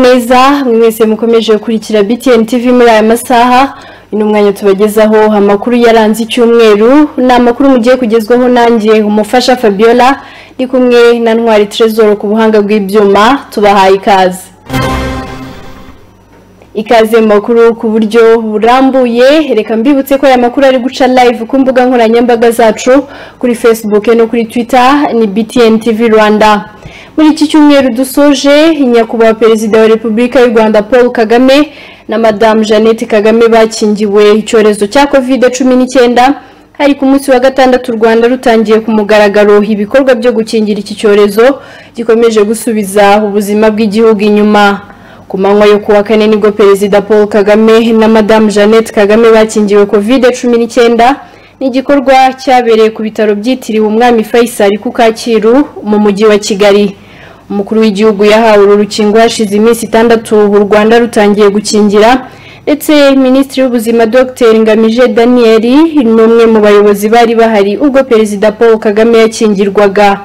neza mwese mukomeje gukurikira BTN TV muri aya masaha uno mwanya tubagezaho amakuru yaranze icyumweru ni amakuru mugiye kugezwaho nanjye umufasha Fabiola ndi kumwe na Ntwari Trezor ku buhanga bw'ibyuma tubahaye ikaze ikaze mu makuru ku buryo burambuye reka mbibutse ko aya makuru ari guca live ku mbuga nkoranyambaga zacu kuri Facebook no kuri Twitter ni BTN TV Rwanda muri iki cyumweru dusoje nyakubahwa perezida wa repubulika y'u rwanda paul kagame na madamu jeannette kagame bakingiwe icyorezo cya kovide cumi n'icyenda hari ku munsi wa gatandatu u rwanda rutangiye ku mugaragaro ibikorwa byo gukingira iki cyorezo gikomeje gusubiza ubuzima bw'igihugu inyuma ku manywa yo kuwa kane nibwo perezida paul kagame na madamu jeannette kagame bakingiwe kovide cumi n'icyenda ni igikorwa cyabereye ku bitaro byitiriwe umwami faisal ku kacyiru mu mujyi wa kigali umukuru w'igihugu yahawe uru rukingo hashize iminsi itandatu u rwanda rutangiye gukingira ndetse minisitiri w'ubuzima dr ngamije daniel ni umwe mu bayobozi bari bahari ubwo perezida paul kagame yakingirwaga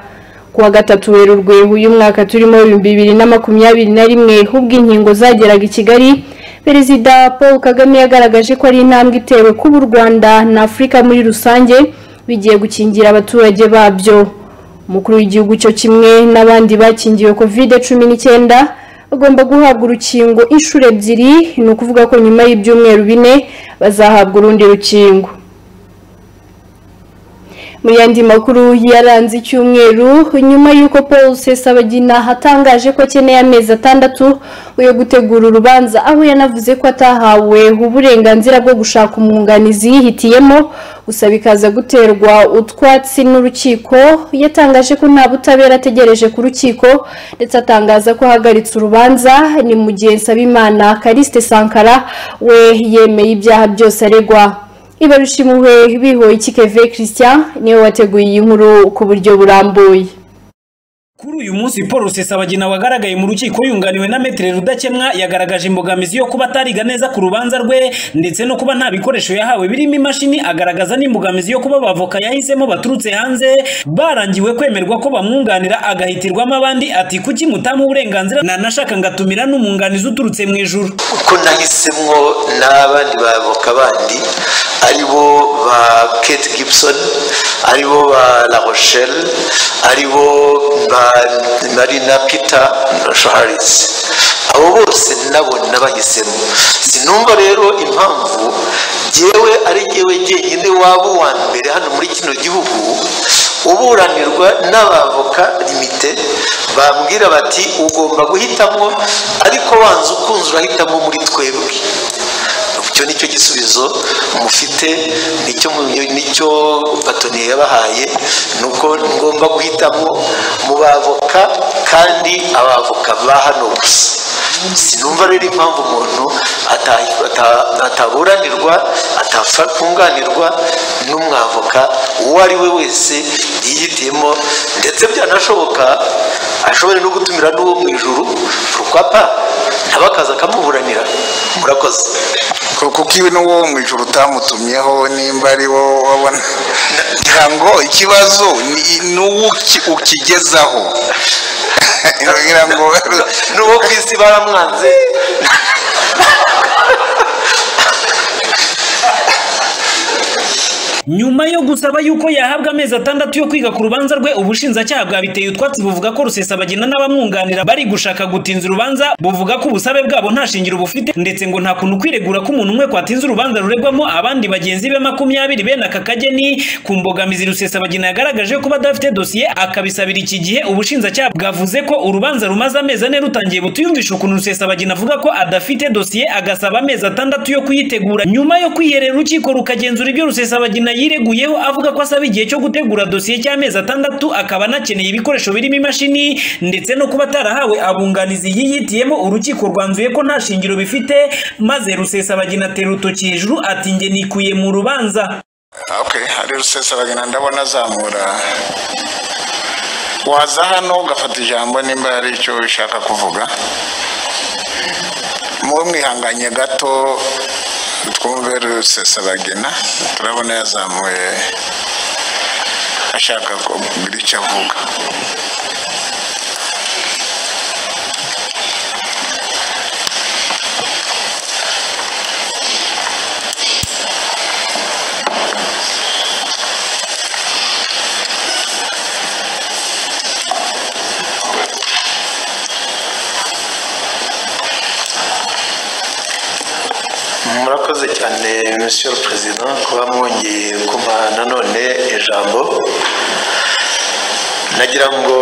kuwa gatatu werurwe uyu mwaka turimo ibihumbi bibiri na makumyabiri na rimwe ubwo inkingo zageraga i kigali perezida paul kagame yagaragaje ko ari intambwe itewe kuba u rwanda na afurika muri rusange bigiye gukingira abaturage babyo umukuru w'igihugu cyo kimwe n'abandi bakingiwe kovide cumi n'icyenda bagomba guhabwa urukingo inshuro ebyiri ni ukuvuga ko nyuma y'ibyumweru bine bazahabwa urundi rukingo mu yandi makuru yaranze icyumweru nyuma y'uko paul sesabagina atangaje ko akeneye amezi atandatu yo gutegura urubanza aho yanavuze ko atahawe uburenganzira bwo gushaka umwunganizi yihitiyemo gusa bikaza guterwa utwatsi n'urukiko yatangaje ko nta butabera ategereje ku rukiko ndetse atangaza ko ahagaritse urubanza ni mu gihe nsabimana kariste sankara we yemeye ibyaha byose aregwa ibarushimuwe bihoye ikikeve christian niwe wateguye iyi nkuru ku buryo burambuye Kuri uyu munsi Paul Rusesabagina wagaragaye mu rukiko yunganiwe na Metre Rudakemwa yagaragaje imbogamizi yo kuba atariga neza ku rubanza rwe ndetse no kuba nta bikoresho yahawe birimo imashini agaragaza n'imbogamizi yo kuba abavoka yahisemo baturutse hanze barangiwe kwemerwa ko bamwunganira agahitirwamo abandi ati kuki mutamu uburenganzira nanashaka ngatumira n'umwunganizi uturutse mu ijuru uko nahisemo n'abandi bavoka bandi ari bo ba Kate Gibson ari bo ba La Rochelle ari bo ba marina peter harisi abo bose nabo nabahisemo sinumva rero impamvu yewe ari yewe jyenyine waba uwa mbere hano muri kino gihugu uburanirwa n'abavoka limite bambwira bati ugomba guhitamo ariko wanze ukunze urahitamo muri twebwe icyo ni cyo gisubizo mufite nicyo batoni yabahaye ni uko ngomba guhitamo mu bavoka kandi abavoka ba hano gusa sinumva rero impamvu umuntu ataburanirwa atafunganirwa n'umwavoka uwo ari we wese yihitiyemo ndetse byanashoboka ashobora no gutumira n'uwo mu ijuru rukwapa nawe akaza akamuburanira murakoze kuko iwe n'uwo mu ijoro utamutumyeho nimba ari wo wabona ngira ngo ikibazo ni uwo ukigezaho ngira ngo n'uwo ku isi baramwanze nyuma yo gusaba yuko yahabwa amezi atandatu yo kwiga ku rubanza rwe ubushinjacyaha bwabiteye utwatsi buvuga ko rusesabagina n'abamwunganira bari gushaka gutinza urubanza buvuga ko ubusabe bwabo nta shingiro bufite ndetse ngo nta kuntu kwiregura ko umuntu umwe kwatinza urubanza ruregwamo abandi bagenzi be makumyabiri bene aka kageni ku mbogamizi rusesabagina yagaragaje ko badafite dosiye akabisabira iki gihe ubushinjacyaha bwavuze ko urubanza rumaze amezi ane rutangiye butuyumvisha ukuntu rusesabagina avuga ko adafite dosiye agasaba amezi atandatu yo kuyitegura nyuma yo kwiherera urukiko rukagenzura ibyo rusesabagina yireguyeho avuga ko asaba igihe cyo gutegura dosiye cy'amezi atandatu akaba anakeneye ibikoresho birimo imashini ndetse no kuba atarahawe abunganizi yiyitiyemo urukiko rwanzuye ko nta shingiro bifite maze rusesabagina atera urutoki hejuru ati nge nikuye mu rubanza okay ari rusesabagina ndabona azamura waza hano ugafata ijambo nimba hari icyo ushaka kuvuga muwe mwihanganye gato twumve rusesabagina turabona yazamuye ashaka kugira icyo avuga murakoze cyane monsieur le president kuba mwongeye kumpa nanone ijambo nagira ngo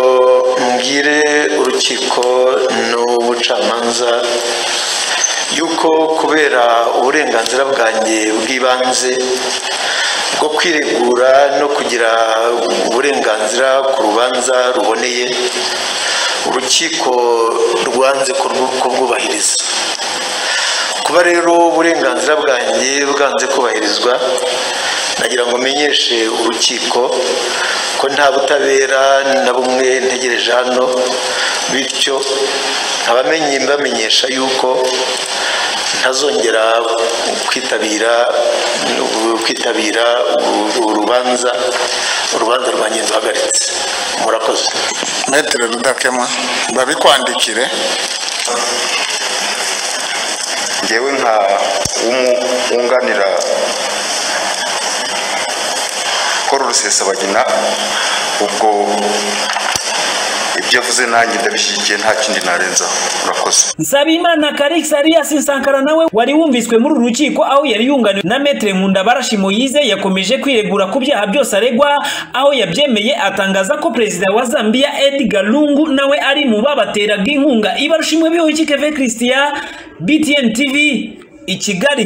mbwire urukiko n'ubucamanza yuko kubera uburenganzira bwanjye bw'ibanze bwo kwiregura no kugira uburenganzira ku rubanza ruboneye urukiko rwanze kurwu- kurwubahiriza kuba rero uburenganzira bwanjye bwanze kubahirizwa nagira ngo menyeshe urukiko ko nta butabera na bumwe ntegereje hano bityo nkabamenye mbamenyesha yuko ntazongera kwitabira kwitabira urubanza urubanza rwanjye ruhagaritse murakoze metero rudakema babikwandikire ngewe nka wunganira paul rusesabagina ubwo ibyo avuze nanjye ndabishyigikiye nta kindi narenzaho murakoze Nsabimana Karix Arias Sankara nawe wari wumviswe muri uru rukiko aho yari yunganiwe na Maître Nkundabarashi Moise yakomeje kwiregura ku byaha byose aregwa aho yabyemeye atangaza ko perezida wa Zambia Edgar Lungu nawe ari mu babateraga inkunga ibarushimwe biho Kevin Christian BTN TV i Kigali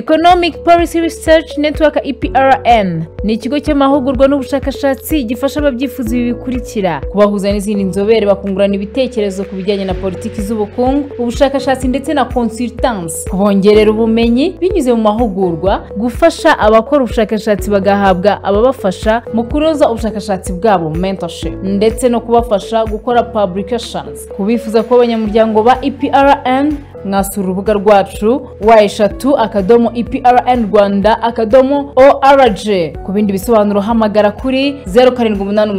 Economic Policy Research Network EPRN ni ikigo cy'amahugurwa n'ubushakashatsi gifasha ababyifuza ibi bikurikira kubahuza n'izindi nzobere bakungurana ibitekerezo ku bijyanye na politiki z'ubukungu ubushakashatsi ndetse na consultance kubongerera ubumenyi binyuze mu mahugurwa gufasha abakora ubushakashatsi bagahabwa ababafasha mu kunoza ubushakashatsi bwabo mentorship ndetse no kubafasha gukora publications ku bifuza kuba abanyamuryango ba EPRN mwasura urubuga rwacu wa eshatu akadomo eprn rwanda akadomo org ku bindi bisobanuro hamagara kuri 0788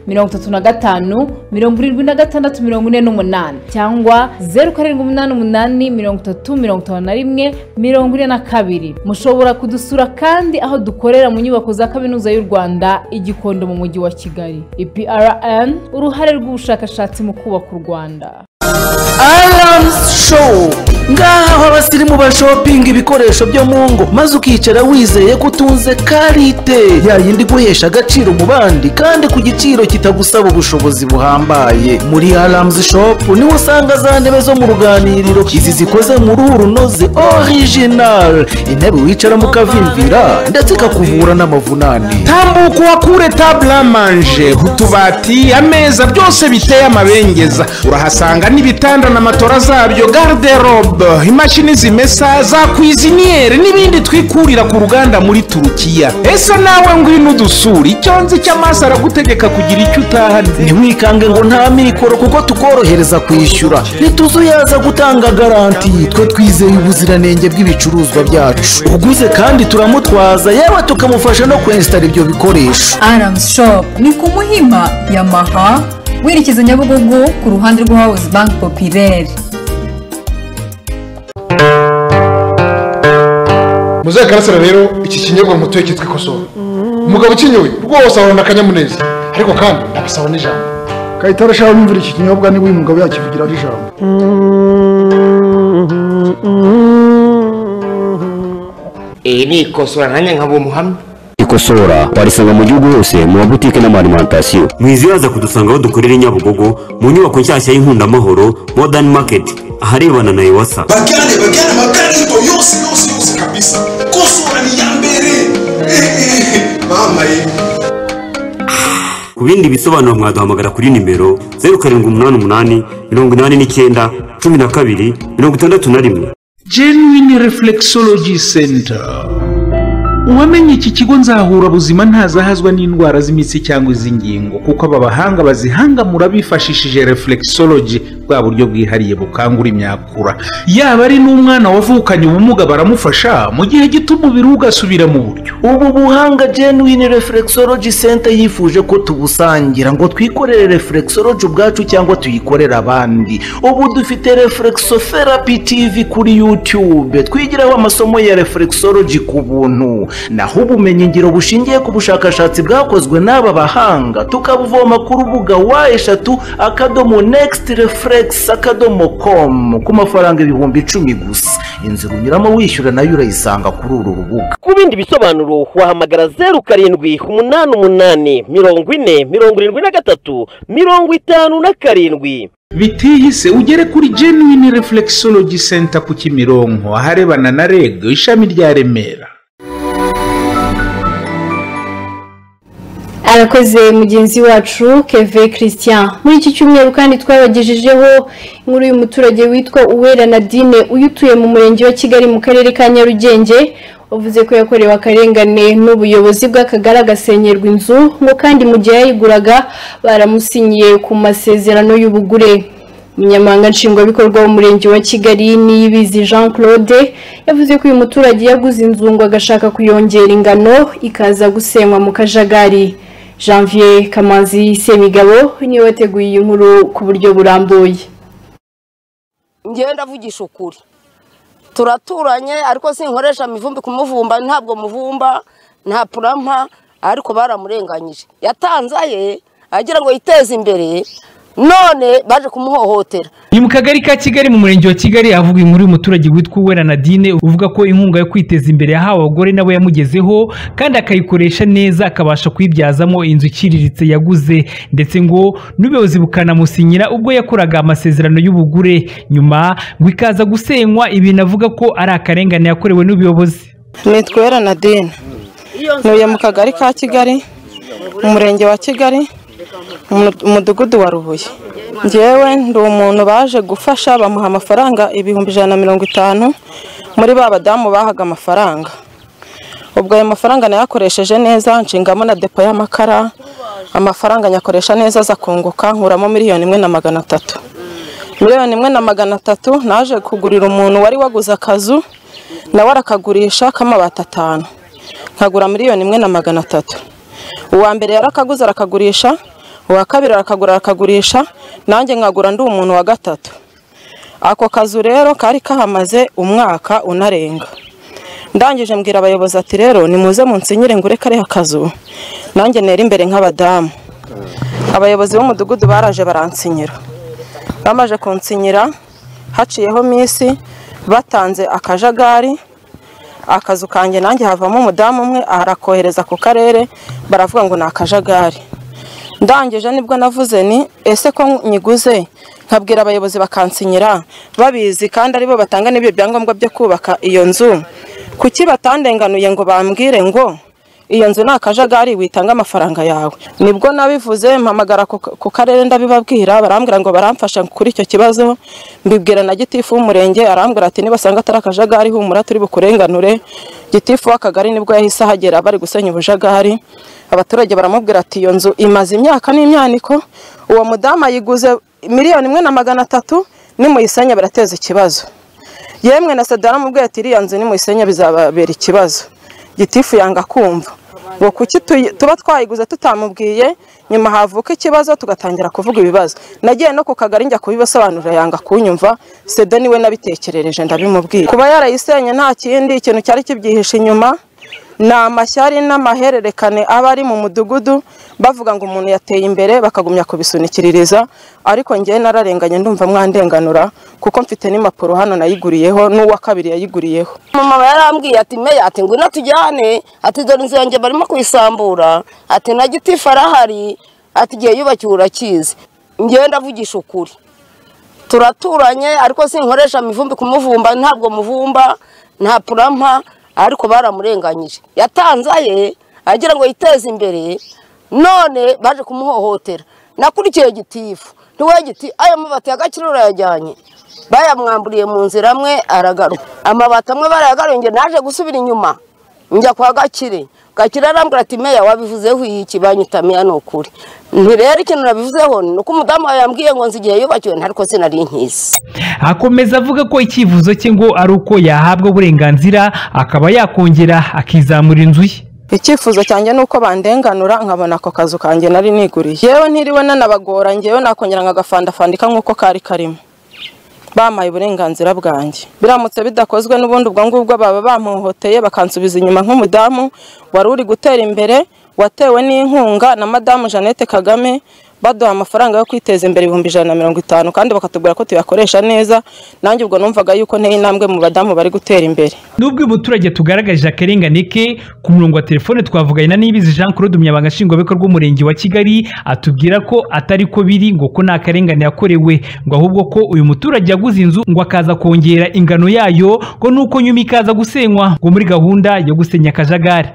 35 76 48 cyangwa 0788 351 42 mushobora kudusura kandi aho dukorera mu nyubako za kaminuza y'u rwanda igikondo mu mujyi wa kigali eprn uruhare rw'ubushakashatsi mu kubaka u rwanda aramusi showu ngaha aho abasirimu bashopinga ibikoresho byo mu ngo maze ukicara wizeye ko utunze karite ya yindi iguhesha agaciro mu bandi kandi ku giciro kitagusaba ubushobozi buhambaye muri aramusi shopu niho usanga za ntebe zo mu ruganiriro izi zikoze mu ruhu runoze orijinari intebe wicaramo ukavimvira ndetse ikakuvura n'amavunane tambuka uhakure taburamanje utubati ameza byose biteye amabengeza urahasanga n'ibitanda na matora zabyo garderobe imashini zimesa za kwiziniyeri n'ibindi twikurira ku ruganda muri turukiya ese nawe ngwino udusura icyo nzi cy'amaso aragutegeka kugira icyo utahana ntiwikange ngo nta mikoro kuko tukorohereza kwishyura ntituzuyaza gutanga garanti twe twizeye ubuziranenge bw'ibicuruzwa byacu uguze kandi turamutwaza yewe tukamufasha no kwensitara ibyo bikoresho Arams Shop ni ku Muhima ya Maha werekeza Nyabugogo ku ruhande rwa House Bank Populaire. muzaye karasira rero iki kinyobwa mutuye cyitwa ikosowe umugabo ukinyoye rwose ahorana akanyamuneza ariko kandi ntabasaba n'ijambo kayitara shaka wumvira iki kinyobwa niba uyu mugabo yakivugiraho ijambo iyi ni ikosora nanjye nkaba umuhamya ikosora warisanga mu gihugu hose mu mabutike n'amarimantasiyo mwizibaza kudusanga aho dukorera i nyabugogo mu nyubako nshyashya y'inkundamahoro modern market aharebana na iwasa bagane bagane makarito yose yose yose kabisa kosora ni ya mbere mama ye ku bindi bisobanuro mwaduhamagara kuri nimero zeru karindwi umunani umunani mirongo inani n'icyenda cumi na kabiri mirongo itandatu na rimwe genuine reflexology center uwamenye iki kigo nzahura buzima ntazahazwa n'indwara z'imitsi cyangwa iz'ingingo kuko aba bahanga bazihangamura bifashishije reflexology bwa buryo bwihariye bukangura imyakura yaba ari n'umwana wavukanye ubumuga baramufasha mu gihe gito umubiri we ugasubira mu buryo ubu buhanga genuine reflexology center yifuje ko tubusangira ngo twikorere reflexology ubwacu cyangwa tuyikorere abandi ubu dufite reflexotherapy tv kuri youtube twigiraho amasomo ya reflexology ku buntu naho ubumenyingiro bushingiye ku bushakashatsi bwakozwe n'aba bahanga tukabuvoma ku rubuga wa eshatu akadomo next reflex akadomo com ku mafaranga ibihumbi icumi gusa inzira unyuramo wishyura nayo urayisanga kuri uru rubuga ku bindi bisobanuro wahamagara zeru karindwi umunani umunani mirongo ine mirongo irindwi na gatatu mirongo itanu na karindwi bitihise ugere kuri genuine reflexology center ku kimironko aharebana na reg ishami rya remera arakoze mugenzi wacu keve christian muri iki cyumweru kandi twabagejejeho inkuru y'umuturage witwa uwera nadine uyu utuye mu murenge wa kigali mu karere ka nyarugenge wavuze ko yakorewe akarengane n'ubuyobozi bw'akagari agasenyerwa inzu ngo kandi mu gihe yayiguraga baramusinyiye ku masezerano y'ubugure umunyamahanga nshingwabikorwa w'umurenge wa kigali niyibizi jean claude yavuze ko uyu muturage yaguze inzu ngo agashaka kuyongera ingano ikaza gusenywa mu kajagari janvier kamanzi semigabo niwe wateguye iyi nkuru ku buryo burambuye ngenda avugisha ukuri turaturanye ariko sinkoresha amivumbi kumuvumba ntabwo muvumba nta purampa ariko baramurenganyije yatanze aye agira ngo yiteze imbere none baje kumuhohotera ni mu kagari ka kigali mu murenge wa kigali havuga inkuru y'umuturage witwa uwera nadine uvuga ko inkunga yo kwiteza imbere yahawe abagore nawe yamugezeho kandi akayikoresha neza akabasha kuyibyazamo inzu iciriritse yaguze ndetse ngo n'ubuyobozi bukanamusinyira ubwo yakoraga amasezerano y'ubugure nyuma ngo ikaza gusenywa ibintu avuga ko ari akarengane yakorewe n'ubuyobozi nitwa uwera nadine ntuye mu kagari ka kigali mu murenge wa kigali umudugudu wa rubuye ngewe ndi umuntu baje gufasha bamuha amafaranga ibihumbi ijana na mirongo itanu muri ba badamu bahaga amafaranga ubwo ayo mafaranga nayakoresheje neza nshingamo na depo y'amakara amafaranga nyakoresha neza aza kunguka nkuramo miliyoni imwe na magana atatu miliyoni imwe na magana atatu naje kugurira umuntu wari waguze akazu nawe arakagurisha k'amabati atanu nkagura miliyoni imwe na magana atatu uwa mbere yarakaguze arakagurisha uwa kabiri arakagura arakagurisha nanjye nkagura ndi umuntu wa gatatu ako kazu rero kari kahamaze umwaka unarenga ndangije mbwira abayobozi ati rero nimuze munsinyire ngure kariya kazu nanjye nera imbere nk'abadamu abayobozi b'umudugudu baraje baransinyira bamaze kunsinyira haciyeho minsi batanze akajagari akazu kanjye nanjye havamo umudamu umwe arakohereza ku karere baravuga ngo ni akajagari ndangije nibwo navuze ni ese ko nyiguze nkabwira abayobozi bakansinyira babizi kandi aribo batanga n'ibyo byangombwa byo kubaka iyo nzu kuki batandenganuye ngo bambwire ngo iyo nzu ni akajagari witange amafaranga yawe nibwo nabivuze mpamagara ku karere ndabibabwira barambwira ngo baramfasha kuri icyo kibazo mbibwira na gitifu w'umurenge arambwira ati nibasanga atari akajagari humura turi bukurenganure gitifu w'akagari nibwo yahise ahagera bari gusenya ubujagari abaturage baramubwira ati iyo nzu imaze imyaka n'imyaniko uwo mudamu ayiguze miliyoni imwe na magana atatu nimuyisenya birateza ikibazo yemwe na sadara mubwiye ati iriya nzu nimuyisenya bizababera ikibazo gitifu yanga kumva ngo kuki tuba twayiguze tutamubwiye nyuma havuka ikibazo tugatangira kuvuga ibibazo nagiye no ku kagari njya kubibasobanurira yanga kunyumva sede niwe nabitekerereje ndabimubwira kuba yarayisenye nta kindi ikintu cyari kibyihishe inyuma ni amashyari n'amahererekane aba ari mu mudugudu bavuga ngo umuntu yateye imbere bakagumya kubisunikiririza ariko ngewe nararenganye ndumva mwandenganura kuko mfite n'impapuro hano nayiguriyeho n'uwa kabiri yayiguriyeho mama yarambwiye ati meya ati ngwino tujyane ati dore inzu yanjye barimo kuyisambura ati na gitifu arahari ati igihe yubakiwe urakizi ngewe ndavugisha ukuri turaturanye ariko sinkoresha amivumbi kumuvumba ntabwo muvumba nta purampa ariko baramurenganyije yatanze aye agira ngo yiteze imbere none baje kumuhohotera nakurikiye gitifu ntiwe giti ayo mabati ya gakire urayajyanye bayamwamburiye mu nzira amwe aragaruka amabati amwe barayagaruye naje gusubira inyuma njya kwa gakire kakira arambwira ati meya wabivuzeho iyi kibanyitamiya ni ukuri nti rero ikintu nabivuzeho ni uko umudamu wawe yambwiye ngo nzi igihe yubakiwe ntariko sinari nkizi akomeza avuga ko icyifuzo cye ngo ari uko yahabwa uburenganzira akaba yakongera akizamura inzu ye icyifuzo cyanjye ni uko bandenganura nkabona ako kazu kanjye nari niguriye yewe ntiriwe nanabagora ngewe nakongera nkagafandafandika nk'uko kari karimo bampaye uburenganzira bwanjye biramutse bidakozwe n'ubundi ubwo ngubwo baba bampohoteye bakansubiza inyuma nk'umudamu wari uri gutera imbere watewe n'inkunga na madamu jeannette kagame baduha amafaranga yo kwiteza imbere ibihumbi ijana na mirongo itanu kandi bakatubwira ko tuyakoresha neza nanjye ubwo numvaga yuko nteye intambwe mu badamu bari gutera imbere nubwo uyu muturage tugaragaje akarengane ke ku murongo wa telefone twavuganye na nibizi jean claude umunyamabanga nshingwabikorwa w'umurenge wa kigali atubwira ko atari ko biri ngo ko nta karengane yakorewe ngo ahubwo ko uyu muturage yaguze inzu ngo akaza kongera ingano yayo ngo nuko nyuma ikaza gusenywa ngo muri gahunda yo gusenya akajagari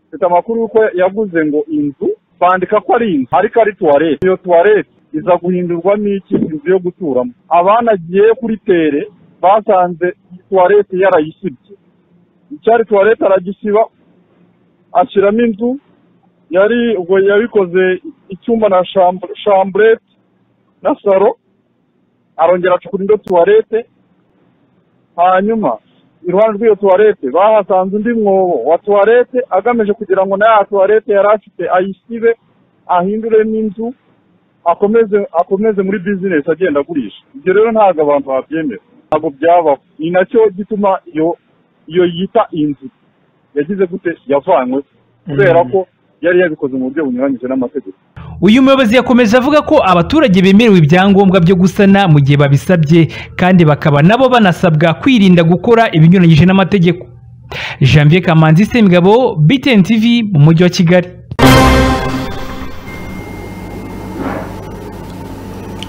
mfite amakuru y'uko yaguze ngo inzu bandika ko ari inzu ariko ari tuwarete iyo tuwarete iza guhindurwamo iki inzu yo guturamo abanagiye kuri tere basanze tuwarete yarayisibye icyari tuwarete aragisiba ashyiramo inzu yari ubwo yabikoze icyumba na shambu- shamburete na saro arongera acukura indi tuwarete hanyuma iruhande rw'iyo tuwarete bahasanze undi mwobo wa tuwarete agamije kugira ngo na ya tuwarete yari afite ayisibe ahindure n'inzu akomeze akomeze muri bizinesi agenda agurisha ibyo rero ntabwo abantu babyemera ntabwo byabaho ni nacyo gituma iyo iyo yita inzu yagize gute yavanywe kubera ko yari yabikoze mu buryo bunyuranyije n'amategeko uyu muyobozi yakomeje avuga ko abaturage bemerewe ibyangombwa byo gusana mu gihe babisabye kandi bakaba nabo banasabwa kwirinda gukora ibinyuranyije n'amategeko janvier kamanzi semigabo btn tv mu mujyi wa kigali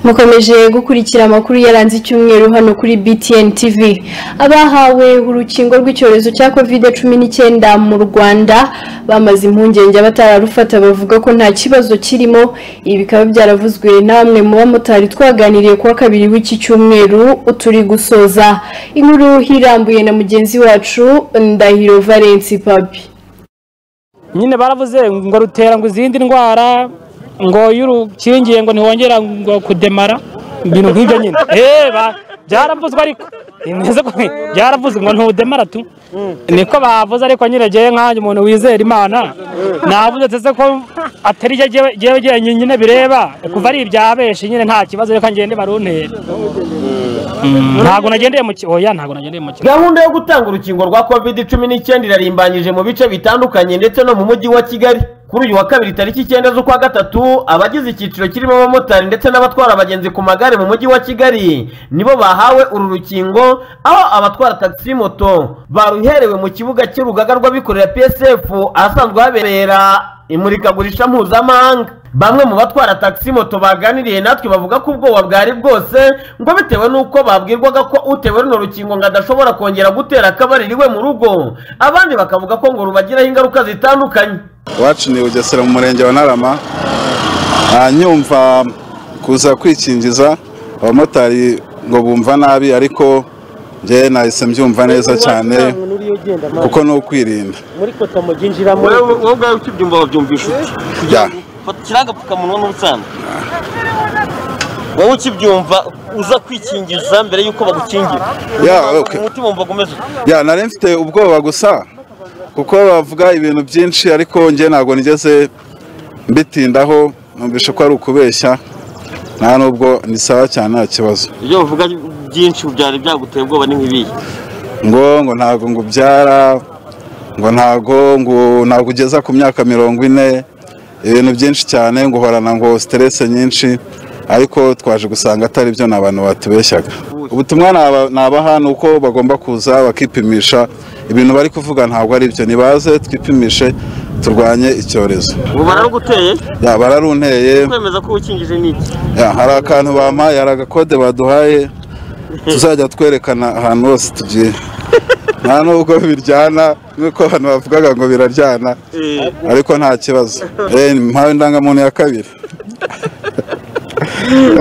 mukomeje gukurikira amakuru yaranze icyumweru hano kuri BTN TV abahawe urukingo rw'icyorezo cya covid cumi n'icyenda mu rwanda bamaze impungenge abatararufata bavuga ko nta kibazo kirimo ibi bikaba byaravuzwe na bamwe mu bamotari twaganiriye kuwa kabiri w'iki cyumweru turi gusoza inkuru hirambuye na mugenzi wacu ndahiro valence papi nyine baravuze ngo rutera ngo izindi ndwara ngo iyo urukingiye ngo ntiwongera ngo kudemara ibintu nk'ibyo nyine Eh, ba- byaravuzwe ariko Ni neza ko byaravuzwe ngo ntudemara tu niko bavuze ariko nyine ngewe nkanjye umuntu wizera imana navuze ndetse ko atari jye jyewe- jyewe jyewe nyine bireba kuva ari ibya benshi nyine nta kibazo reka ngende baruntera ntabwo nagendeye mu ki- oya ntabwo nagendeye mu ki- gahunda yo gutanga urukingo rwa covid cumi n'icyenda irarimbanyije mu bice bitandukanye ndetse no mu mujyi wa kigali kuri uyu wa kabiri tariki icyenda z'ukwa gatatu abagize icyiciro kirimo abamotari ndetse n'abatwara abagenzi ku magare mu mujyi wa kigali nibo bahawe uru rukingo aho abatwara taxi moto baruherewe mu kibuga cy'urugaga rw'abikorera psf ahasanzwe habera imurikagurisha mpuzamahanga bamwe mu batwara taxi moto baganiriye natwe bavuga ko ubwoba bwari bwose ngo bitewe n'uko babwirwaga ko utewe runo rukingo ngo adashobora kongera gutera akabariro iwe mu rugo abandi bakavuga ko ngo rubagiraho ingaruka zitandukanye iwacu ni bugesera mu murenge wa narama Ah, nyumva kuza kwikingiza abamotari ngo bumva nabi ariko njyewe nahise mbyumva neza cyane kuko ni ukwirinda muri kota mujyinjiramo wowe ubwawe ukibyumva wabyumvisha ute Ya. fata kirangapfukamunwa n'ubutanda wowe ukibyumva uza kwikingiza mbere y'uko bagukingira Ya, okay. umutima wumva umeze ute ya nari mfite ubwoba gusa kuko bavuga ibintu byinshi ariko njye ntabwo nigeze mbitindaho numvishe ko ari ukubeshya nta nubwo ni sawa cyane nta kibazo ibyo bavuga byinshi byari byaguteye ubwoba ni nk'ibiyi ngo ngo ntabwo ngo ubyara ngo ntabwo ngo ntabwo ugeza ku myaka mirongo ine ibintu byinshi cyane ngo uhorana ngo siterese nyinshi ariko twaje gusanga atari byo ni abantu batubeshyaga ubutumwa naba- nabaha ni uko bagomba kuza bakipimisha ibintu bari kuvuga ntabwo ari byo nibaze twipimishe turwanye icyorezo ubu bararuguteye Ya, bararunteye kwemeza ko ukingije ni iki Ya, hari akantu bampaye hari agakode baduhaye tuzajya twerekana ahantu hose tugiye nta nubwo biryana nk'uko abantu bavugaga ngo biraryana ariko nta kibazo Eh, mpawe indangamuntu ya kabiri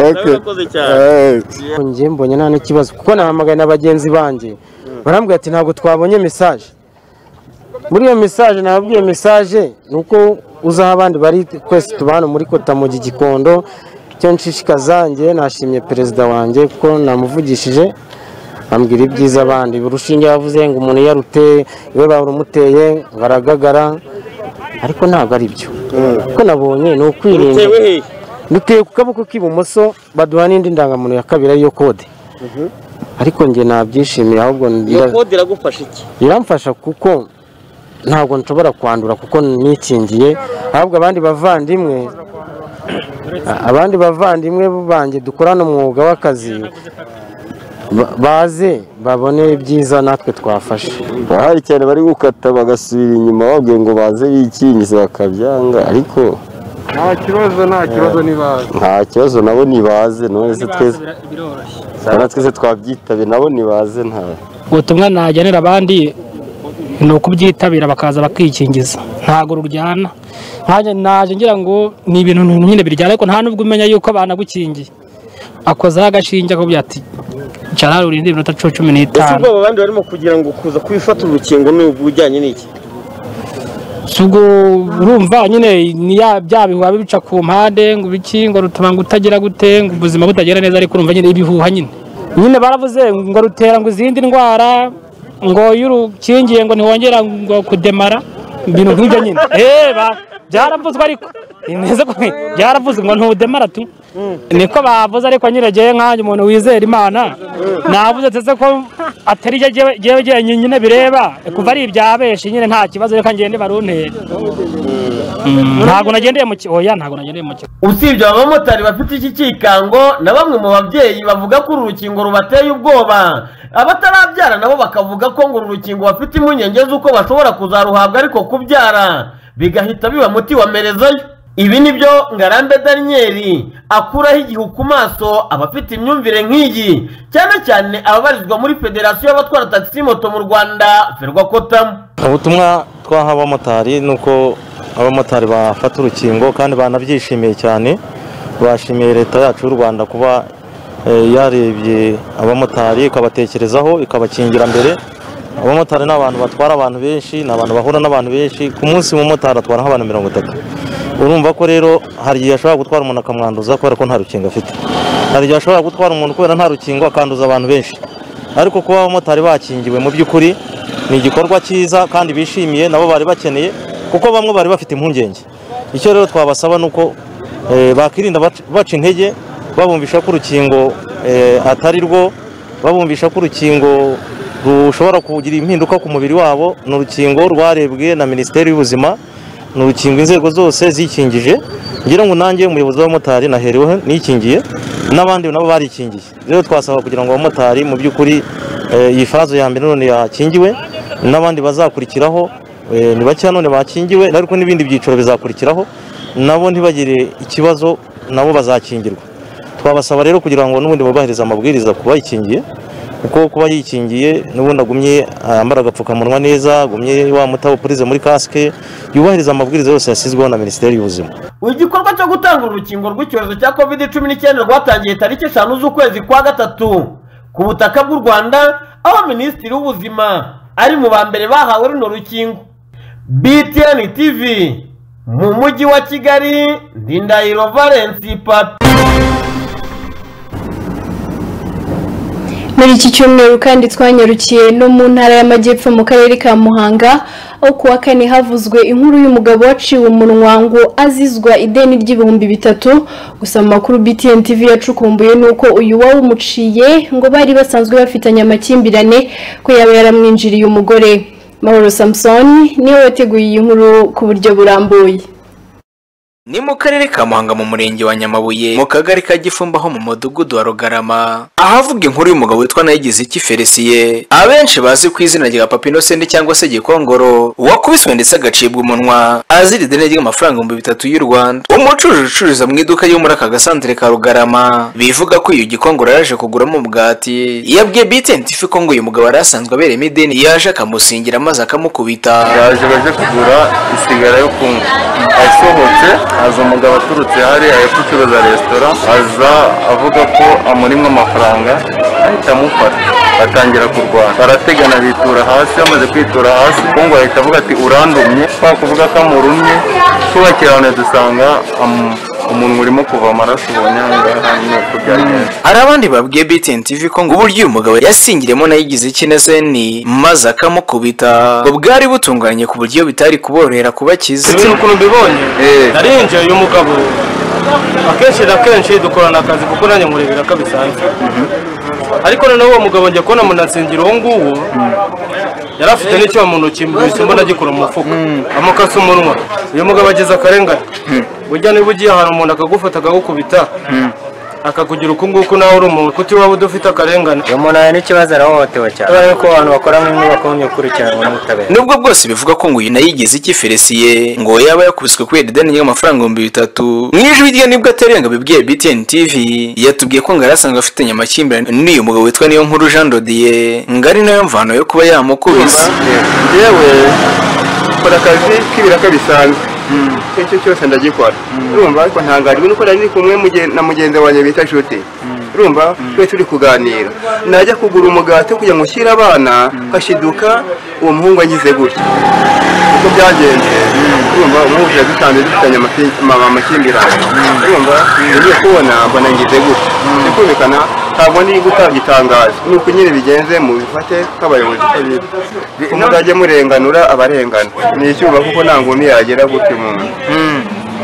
Okay. Eh. njye mbonye nta n'ikibazo kuko nahamagaye na bagenzi banjye barambwira ati ntabwo twabonye mesaje muri iyo mesaje nababwiye mesaje ni uko uzaho abandi bari twese tuba hano muri kota mu gikondo icyo nshishikaza njye nashimye perezida wanjye kuko namuvugishije ambwira ibyiza abandi urushinge yavuze ngo umuntu iyo aruteye iwe barumuteye ngo aragagara ariko ntabwo ari byo kuko nabonye ni ukwirinda duteye ku kaboko k'ibumoso baduha n'indi ndangamuntu ya kabiri ariyo kode ariko njye nabyishimiye ahubwo iyo ndira- kode iragufasha iki biramfasha kuko ntabwo nshobora kwandura kuko nikingiye ahubwo abandi bavandimwe abandi bavandimwe banjye dukorana umwuga w'akazi ba- baze babone ibyiza natwe twafashe hari cyane bari gukata bagasubira inyuma babwiye ngo baze bikingize bakabyanga ariko nta kibazo nta kibazo nibaza nta kibazo nabo nibaze none se twese na twese twabyitabye nabo nibaze nta ubutumwa najyanira abandi ni ukubyitabira bakaza bakikingiza ntabwo ruryana nkanjye naje ngira ngo ni ibintu nyine biryana ariko nta n'ubwo umenya yuko banagukingiye akozaho agashinge akubwira ati cara urinde iminota cumi cumi ese n'itanu ubwoba abandi barimo kugira ngo kuza kubifata urukingo ni ubujyanye n'iki si ubwo urumva nyine ni ya- bya bihuha bica ku mpande ngo ibiki ngo rutuma ngo utagira gute ngo ubuzima butagenda neza ariko urumva nyine ibihuha nyine nyine baravuze ngo rutera ngo izindi ndwara ngo iyo urukingiye ngo ntiwongera ngo kudemara ibintu nk'ibyo nyine Eh, ba- byaravuzwe ariko ni neza ko byaravuzwe ngo ntudemara tu niko bavuze ariko nyine ngewe nkanjye umuntu wizera imana navuze ndetse ko atari jye jyewe- jyewe jyewe nyine bireba kuva ari ibyabeshi nyine nta kibazo reka ngende baruntera ntabwo nagendeye mu kigo oya ntabwo nagendeye mu kigo usibye aba bamotari bafite iki cyikango na bamwe mu babyeyi bavuga ko uru rukingo rubateye ubwoba abatarabyara nabo bakavuga ko ngo uru rukingo bafite impungenge z'uko bashobora kuzaruhabwa ariko kubyara bigahita biba muti wamerezayo ibi nibyo ngarambe daniyeli akuraho igihu ku maso abafite imyumvire nk'iyi cyane cyane ababarizwa muri federasiyo y'abatwara tagisi moto mu rwanda ferwakotamu ubutumwa twaha abamotari ni uko abamotari bafata urukingo kandi banabyishimiye cyane bashimiye leta yacu y'u rwanda kuba eh, yarebye abamotari ikabatekerezaho ikabakingira mbere abamotari ni abantu batwara abantu benshi ni abantu bahura n'abantu benshi ku munsi umumotari atwara nk'abantu mirongo itatu urumva ko rero hari igihe ashobora gutwara umuntu akamwanduza kubera ko nta rukingo afite hari igihe ashobora gutwara umuntu kubera nta rukingo akanduza abantu benshi ariko kuba abamotari bakingiwe mu by'ukuri ni igikorwa cyiza kandi bishimiye nabo bari bakeneye kuko bamwe bari bafite impungenge icyo rero twabasaba ni uko eh, bakirinda bac- baca intege babumvisha ko urukingo eh, atari rwo babumvisha ko urukingo rushobora kugira impinduka ku mubiri wabo ni urukingo rwarebwe na minisiteri y'ubuzima ni urukingo inzego zose zikingije ngira ngo nanjye umuyobozi w'abamotari nahereweho nikingiye n'abandi nabo barikingiye rero twasaba kugira ngo abamotari mu by'ukuri eh, iyi fazo ya mbere none yakingiwe n'abandi bazakurikiraho eh, ni bake none bakingiwe ariko n'ibindi byiciro bizakurikiraho nabo ntibagire ikibazo nabo bazakingirwa twabasaba rero kugira ngo n'ubundi bubahirize amabwiriza ku bayikingiye kuko kuba yikingiye n'ubundi agumye yambara agapfukamunwa neza agumye wa mutaho upurize muri kasike yubahiriza amabwiriza yose yashyizweho na minisiteri y'ubuzima igikorwa cyo gutanga urukingo rw'icyorezo cya covid cumi n'icyenda rwatangiye tariki eshanu z'ukwezi kwa gatatu ku butaka bw'u rwanda aho minisitiri w'ubuzima ari mu ba mbere bahawe runo rukingo btn tv mu mujyi wa kigali ndindahiro valensi papi Muri iki cyumweru kandi twanyarukiye no mu ntara y'amajyepfo mu karere ka Muhanga aho kuwa kane havuzwe inkuru y'umugabo waciwe umunwa ngo azizwa ideni ry'ibihumbi bitatu gusa mu makuru BTN TV yacukumbuye nuko uyu wawumuciye ngo bari basanzwe bafitanye amakimbirane ko yaba yaramwinjiriye umugore Mahoro Samson niwe wateguye iyi nkuru ku buryo burambuye ni mu karere ka muhanga mu murenge wa nyamabuye mu kagari ka gifumba ho mu mudugudu wa rugarama ahavuga inkuru y'umugabo witwa nayigize iki felisiye abenshi bazi ku izina rya papa inosende cyangwa se gikongoro wakubiswe ndetse agacibwa umunwa azira ideni ry'amafaranga ibihumbi bitatu y'u rwanda umucuruzi ucururiza mu iduka ryo muri aka gasantere ka rugarama bivuga ko uyu gikongoro yaje kuguramo umugati yabwiye btn tifi ko ngo uyu mugabo yari asanzwe abereyemo ideni yaje akamusingira maze akamukubita yaje baje kugura isigara yo kunywa asohotse aza umugabo aturutse hariya hepfo ucuruza resitora aza avuga ko amurimo amafaranga ahita amufata batangira kurwana barategana bitura hasi bamaze kwitura hasi kongo ahita avuga ati urandumye kwa kuvuga ko amurumye tubakirane dusanga am- umuntu urimo kuva amaraso ubonye aha ngaha nyine uko byagenze hari abandi babwiye BTN TV ko ngo uburyo uyu mugabo yasingiremo nayigize ikinezeni maze akamukubita ngo bwari butunganye ku buryo bitari kuborohera kubakiza ndetse n'ukuntu mbibonye narinjiye uyu mugabo akenshi na kenshi dukorana akazi kuko nanjye nkurebera ko bisanzwe ariko noneho uwo mugabo njya kubona munasengero uwo nguwo yari afite n'icyuma mu ntoki mbese mbona agikura mu mufuka amukasa umunwa uyu mugabo ageze akarengane burya niba ugiye ahantu umuntu akagufata akagukubita akakugira uku nguku nawe uri umuntu kuko iwaba udafite akarengane uyu muntu ahari n'ikibazo arahohotewe cyane kubera yuko abantu bakora mu nyubako bakurikiranwa n'ubutabera nubwo bwose bivuga ko ngo uyu nayigize ikiferesiye ngo yaba yakubiswe kubera ideni ry'amafaranga ibihumbi bitatu mu ijwi rye nibwo atarenga bibwiye BTN TV yatubwiye ko ngo yari asanzwe afitanye amakimbirane n'uyu mugabo witwa niyo nkuru Jean Dodiye ngo ari nayo mvano yo kuba yamukubise yewe nkora akazi k'ibiraka bisanzwe icyo ari cyo cyose ndagikora urumva ariko ntangajwe nuko nari ndi kumwe muge- na mugenzi wanjye bita nshuti urumva twese turi kuganira najya kugura umugati wo kujya gushyira abana ngashiduka uwo muhungu agize gutya uko byagenze urumva umuhungu yadusanze dufitanye amasi- ama- amakimbirane urumva ngiye kubona mbona ngize gutya ndikumvikana ntabwo ndi gutanga itangazo ni uko nyine bigenze mubifate nk'abayobozi uko biri muzajye murenganura abarengana ni icyuma kuko nta nguni yagera gutya umuntu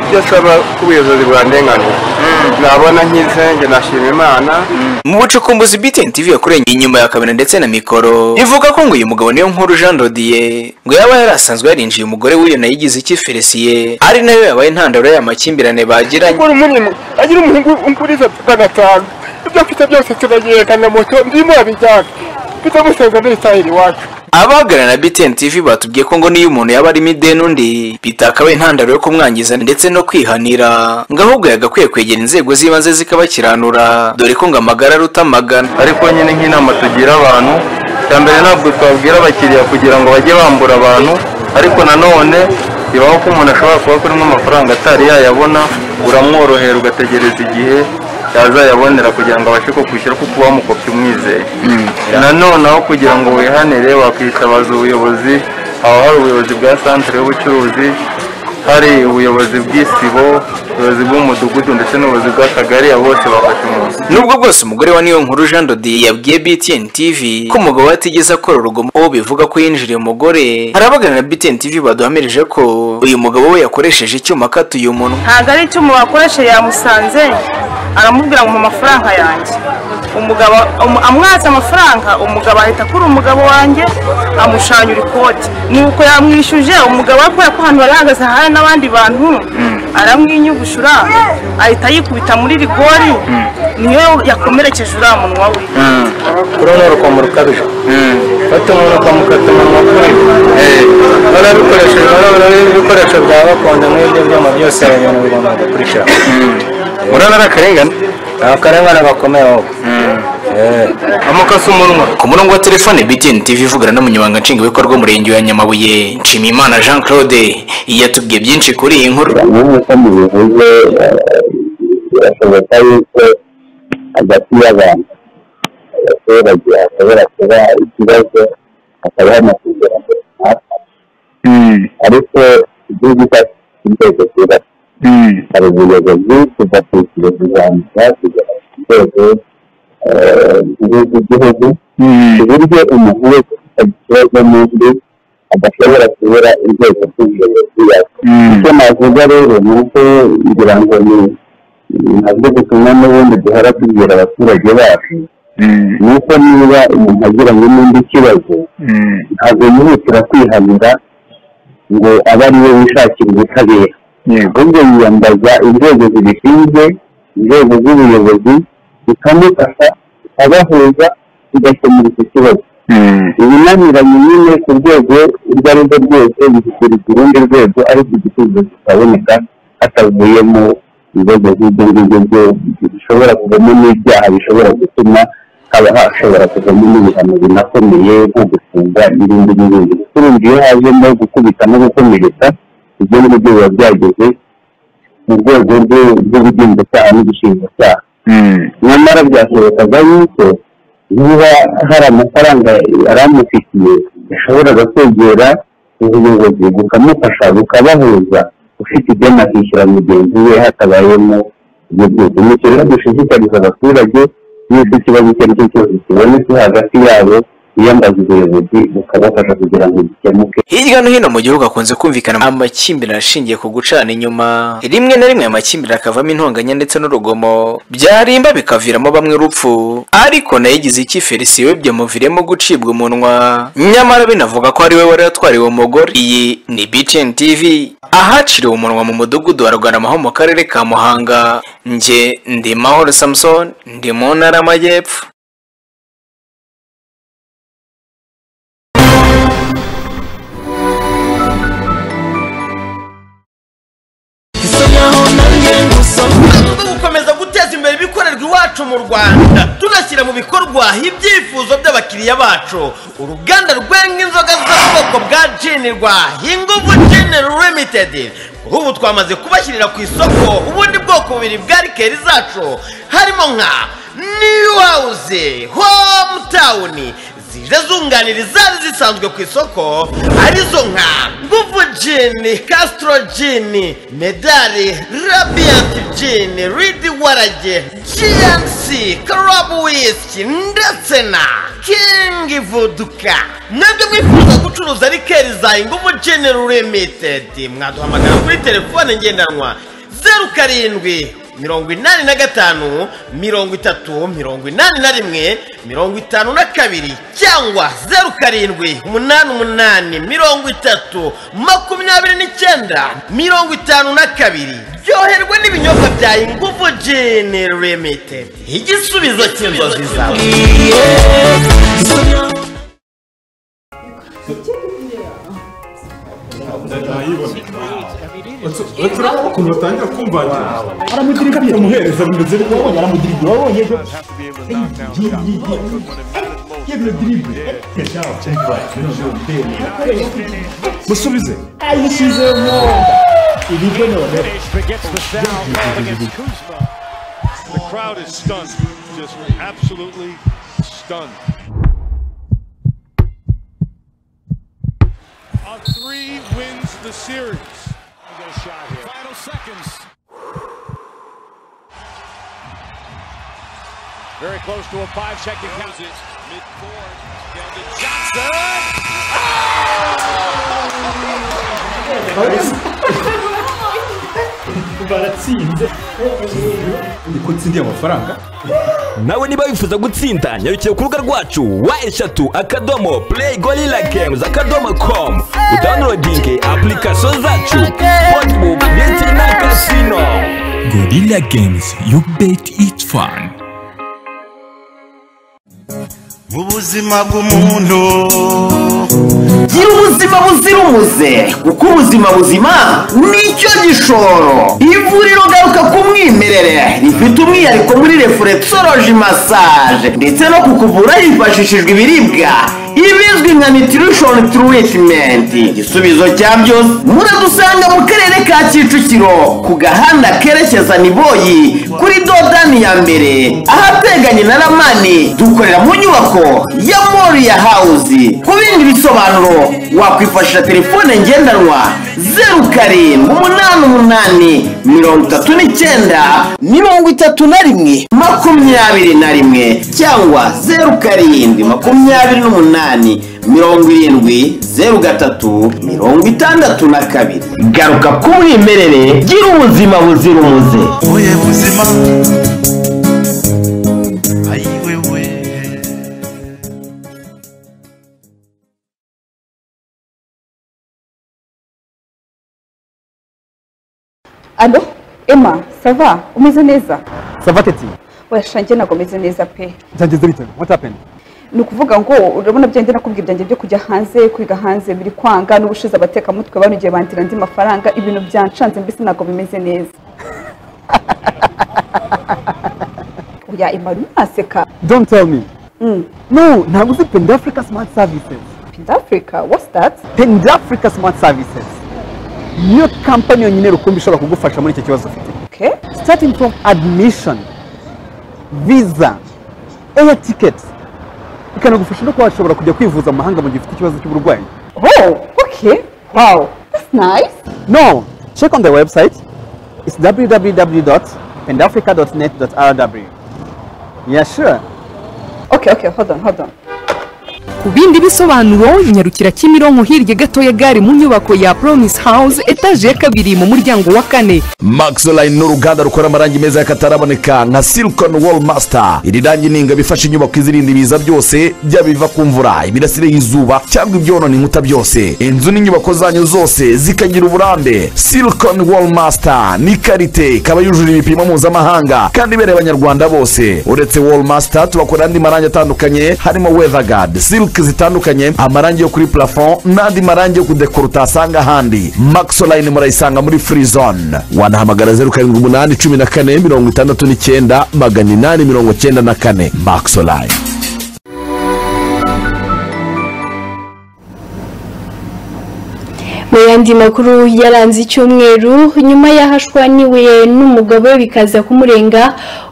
ibyo asaba ko ubuyobozi bwandenganura nabona nkize njye nashima imana mu bucukumbuzi BTN TV yakurengeye inyuma ya kamera ndetse na mikoro ivuga ko ngo uyu mugabo niyo nkuru Jean Dodier ngo yaba yari asanzwe yarinjiye umugore w'iyo nayigize ikiferesiye ari nayo yabaye intandaro y'amakimbirane bagiranye gukora umurimo agira umuhungu umpuriza tukanatanga ibyo mfite byose turagihekana moto ndimo abijyana mfite musenga n'ibitahira iwacu abahagarariye na BTN TV batubwiye ko ngo niyo umuntu yaba arimo ideni undi bitakabaye intandaro yo kumwangiza ndetse no kwihanira ngo ahubwo yagakwiye kwegera inzego z'ibanze zikabakiranura dore ko ngo amagara aruta amagana ariko nyine nk'inama tugira abantu cya mbere ntabwo twabwira abakiriya kugira ngo bajye bambura abantu ariko nanone bibaho ko umuntu ashobora kuba kurimo amafaranga atari yayabona uramworohera ugategereza igihe yazayabonera kugira ngo abashe kukwishyura kuko uba wamukopye umwizeye nanone aho kugira ngo wihanire wakwitabaza ubuyobozi haba hari ubuyobozi bwa santire y'ubucuruzi hari ubuyobozi bw'isibo ubuyobozi bw'umudugudu ndetse n'ubuyobozi bw'akagari abo bose bafasha umuntu nubwo bwose umugore wa niyo nkuru Jean Dodier yabwiye BTN TV ko umugabo we atigeze akora urugomo uwo bivuga ko yinjiriye umugore harabagana na BTN TV baduhamirije ko uyu mugabo we yakoresheje icyuma akatuye umunwa ntabwo ari icyuma wakoresheje yamusanze aramubwira ngo mu amafaranga yanjye umugabo um- amwatse amafaranga umugabo ahita akura umugabo wanjye amushanyura ikoti nuko yamwishyuje umugabo we kubera ko ahantu bari hahagaze hari n'abandi bantu aramwinyugushura ahita yikubita muri rigori niyo yakomerekeje uriya munwa we urabona urukomo rukabije fata umuntu ukamukata umunwa kuri urabona ibikoresho urabona ibikoresho bya gakondo nk'ibyo byuma byose ibintu bigomba gukurikirana urabona ari akarengane ni akarengane gakomeye wowe amukasa umunwa ku murongo wa telefone BTN TV ivugana n'umunyamabanga nshingwabikorwa w'umurenge wa Nyamabuye Nshimiyimana Jean Claude yatubwiye byinshi kuri iyi nkuru nk'uko mubivuze eh, birashoboka yuko hagati y'abantu abaturage hashobora kuba ikibazo hakaba hari amasezerano runaka ariko igihugu cyacu gifite inzego zubatse hari ubuyobozi kuva ku ikirezi rwanda kugera ku rwego eh, nkuru rw'igihugu ku buryo umuntu wese ufite ikibazo n'undi adashobora kubura inzego z'ubuyobozi yaka icyo navuga rero ni uko ngira ngo ni nabyo butumwa n'ubundi duhora tubwira abaturage bacu ni uko niba umuntu agiranye n'indi kibazo ntabwo yihutira kwihanira ngo abe ari we wishakira ubutabera ahubwo yiyambaza inzego zibishinzwe inzego z'ubuyobozi zikamufasha zikabahuza zigakemura icyo kibazo ibinaniranye nyine ku rwego urwo ari rwo rwose bihugurira urundi rwego ariko igisubizo kitaboneka hatavuye mu bibazo nk'ibyo ngibyo byo bishobora kuvamo n'ibyaha bishobora gutuma haba hashobora kuvamo n'ibihano binakomeye nko gufunga n'ibindi n'ibindi urumva iyo hajemo gukubita no gukomeretsa ibyo ngibyo biba byageze mu rwego rwo- rw'ubugenzacyaha n'ubushinjacyaha nyamara byashobokaga yuko niba hari amafaranga aramufitiye yashoboraga kwegera ubuyobozi bukamufasha bukabahuza ufite ideni akishyura mugenzi we hatabayemo ibyo byose ni ikintu rero dushishikariza abaturage yuko ikibazo icyo ari cyo cyose kibonetse hagati yabo biyambaza ubuyobozi bukabafasha kugira ngo gikemuke hirya no hino mu gihugu hakunze kumvikana amakimbirane ashingiye ku gucana inyuma rimwe na rimwe amakimbirane akavamo intonganya ndetse n'urugomo byarimba bikaviramo bamwe urupfu ariko nayo igize icyo iferisi webye muviremo gucibwa umunwa nyamara binavuga ko ari we wari watwariwe umugore iyi ni btn tv ahaciriwe umunwa mu mudugudu wa rwanaho mu karere ka muhanga nge ndi mahoro samson ndi mu ntara y'amajyepfo gukomeza guteza imbere ibikorerwa iwacu mu rwanda tunashyira mu bikorwa ibyifuzo by'abakiriya bacu uruganda rwenga inzoga z'ubwoko bwa jenirwa inguvu general limited ubu twamaze kubashyirira ku isoko ubundi bwoko bubiri bwa rikeri zacu harimo nka new house hometown zije zunganira izari zisanzwe ku isoko arizo nka nguvu jini castro jini medali rabiyanti jini ridi warage giyansi karabu wisiki ndetse na kingi vuduka mwebwe mwifuza gucuruza rikeri za inguvu jini limitedi mwaduhamagara kuri telefone ngendanwa zeru karindwi mirongo inani na gatanu mirongo itatu mirongo inani na rimwe mirongo itanu na kabiri cyangwa zeru karindwi umunani umunani mirongo itatu makumyabiri n'icyenda mirongo itanu na kabiri ryoherwa n'ibinyobwa bya inguvu jini limitedi igisubizo cy'inzozi zawe urabona ukuntu batangira kumvangira aramugira ibyo umuhereza bimeze bityo wabonye aramugira ibyo wabonye ibyo yebyo diribe musubize ayishyizemo ibyo none The crowd is stunned, just absolutely stunned. On three wins the series. Final seconds. Very close to a five-second count. Mid-court. Down to Johnson. baratsinze niko nsindiye amafaranga nawe niba wifuza gutsinda nyarukire ku rubuga rwacu wa eshatu akadomo play gorilla games akadomo com udownloadinge application zacu sportbook ndetse na casino Gorilla Games, you bet it's fun. ubuzima bw'umuntu gira ubuzima buzira umuze kuko ubuzima buzima nicyo gishoro ivuriro garuka ku mwimerere rifite umwihariko muri refuresoroji masaje ndetse no kukuvura hifashishijwe ibiribwa ibizwi nka nutrition treatment igisubizo cya byose muradusanga mu karere ka kicukiro ku gahanda kerekeza niboyi kuri dodani ya mbere ahateganye na ramani dukorera mu nyubako ya moriya hawuzi ku bindi bisobanuro wakwifashisha telefone ngendanwa zeru karindwi umunani umunani mirongo itatu n'icyenda mirongo itatu na rimwe makumyabiri na rimwe cyangwa zeru karindwi makumyabiri n'umunani mirongo irindwi zeru gatatu mirongo itandatu na kabiri garuka ku mwimerere gira ubuzima buzira umuze ubuye buzima ayiwewe alo emma sava umeze neza sava teti wesha njye ntabwo umeze neza pe byageze bite what happened ni ukuvuga ngo urabona bya nakubwiye ibyanjye byo kujya hanze kwiga hanze biri kwanga n'ubushize abatekamutwe banugiye bandira andi mafaranga ibintu byancanze mbese ntabwo bimeze neza oya emma uri naseka don't tell me Mm. no ntabwo uzi pendafrica smart services pendafrica what's that pendafrica smart services niyo kampani yonyine rukumbi ishobora kugufasha muri icyo kibazo ufite okay starting from admission visa air tickets bikanagufasha no kuba washobora kujya kwivuza mu mahanga mu gihe ufite ikibazo cy'uburwayi Oh, okay. Wow. That's nice. No, check on the website. It's www.pendafrica.net.rw. Yeah, sure. Okay, okay. Hold on, hold on. ku bindi bisobanuro nyarukira kimironko hirya gato ya gare mu nyubako ya promise house etaje ya kabiri mu muryango wa kane maxline ni uruganda rukora amarangi meza y'akataraboneka nka silicon wall master iri rangi ni ingabo ifasha inyubako izirinda ibiza byose byaba ibiva ku mvura imirasire y'izuba cyangwa ibyonona inkuta byose inzu n'inyubako zanyu zose zikagira uburambe silicon wall master ni karite ikaba yujuje ibipimo mpuzamahanga kandi ibereye abanyarwanda bose uretse wall master tubakora andi marangi atandukanye harimo weather guard silk zitandukanye amarangi yo kuri plafond n'andi marangi yo kudekora utasanga ahandi maxoline murayisanga muri free zone wanahamagara zeru karindwi umunani cumi na kane mirongo itandatu n'icyenda magana inani mirongo cyenda na kane maxoline mu yandi makuru yaranze icyumweru nyuma y'ahashwaniwe n'umugabo we bikaza kumurenga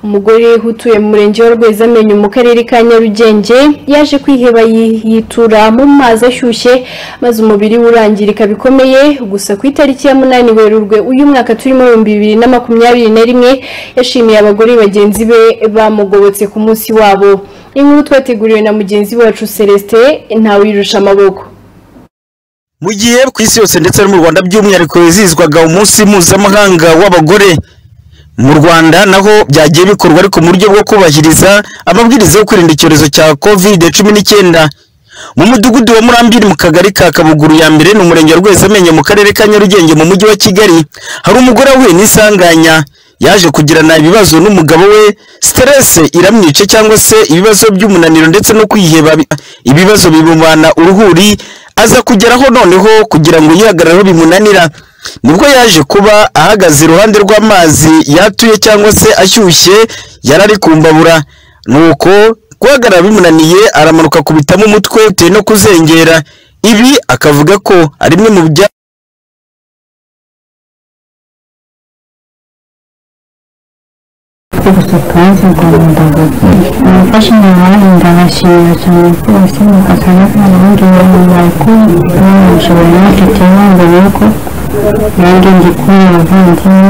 umugore utuye mu murenge wa rwezamenyo mu karere ka nyarugenge yaje kwiheba yi- yitura mu mazi ashyushye maze umubiri we urangirika bikomeye gusa ku itariki ya munani werurwe uyu mwaka turimo ibihumbi bibiri na makumyabiri na rimwe yashimiye abagore bagenzi be bamugobotse ku munsi wabo inkuru twateguriwe na mugenzi wacu celestin ntawirusha amaboko mu gihe ku isi yose ndetse no mu rwanda by'umwihariko wizihizwaga umunsi mpuzamahanga w'abagore mu rwanda naho byagiye bikorwa ariko mu buryo bwo kubahiriza amabwiriza yo kwirinda icyorezo cya kovide cumi n'icyenda mu mudugudu wa murambiri mu kagari ka kabuguru ya mbere ni umurenge wa rwezamenyo mu karere ka nyarugenge mu mujyi wa kigali hari umugore wahuye n'isanganya yaje kugirana ibibazo n'umugabo we siterese iramwica cyangwa se ibibazo by'umunaniro ndetse no kwiheba bi- ibibazo bimubana uruhuri aza kugeraho noneho kugira ngo yihagarareho bimunanira nibwo yaje kuba ahagaze iruhande rw'amazi yatuye cyangwa se ashyushye yari ari kumbabura nuko guhagarara bimunaniye aramanuka akubitamo umutwe bitewe no kuzengera ibi akavuga ko ari bimwe mu bya gusa twaje rwanda abafashe umuhanda ndabashimira cyane rwose mugakora kandi bambaye ko ntabwo market yambaye yuko nanjye ndi kumwe abavandimwe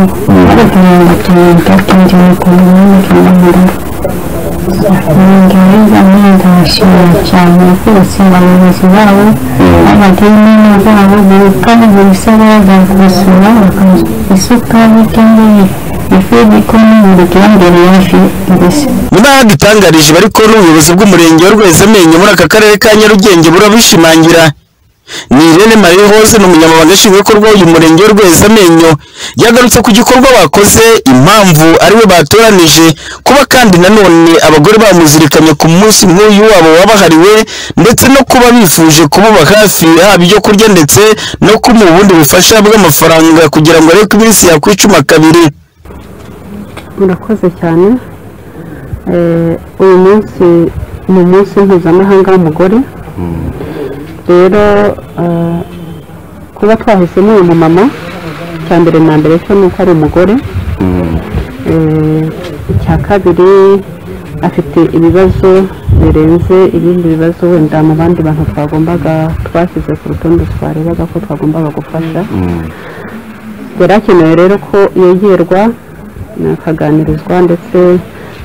ariko ntabwo tumwita kandi ni ku muhanda cyangwa nanjye rero ndabashimira cyane rwose abayobozi babo abadini babo kandi buri sabaha bakabasura bakamuha isukari cyangwa ifu y'igikoma bikiyongera hafi mbese mu ntara dutangarije bari ko n'ubuyobozi bw'umurenge wa rwezamenyo muri aka karere ka nyarugenge burabishimangira ni irene marie hose ni umunyamabanga nshingwabikorwa w'uyu murenge wa rwezamenyo yagarutse ku gikorwa bakoze impamvu ariwe batoranije kuba kandi nanone abagore bamuzirikanye ku munsi nk'uyu wabo wabahariwe ndetse no kuba bifuje kubaba hafi haba ibyo kurya ndetse no kumuha ubundi bufasha bw'amafaranga kugira ngo arebe ko iminsi yakwicuma kabiri murakoze cyane Eh, uyu munsi ni umunsi mpuzamahanga w'umugore rero eh, kuba twahisemo uyu mumama icya mbere na mbere cyo ni uko ari umugore Eh, icya kabiri afite ibibazo birenze ibindi bibazo wenda mu bandi bantu twagombaga twashyize ku rutonde twarebaga ko twagombaga gufasha yari akenewe rero ko yegerwa akaganirizwa ndetse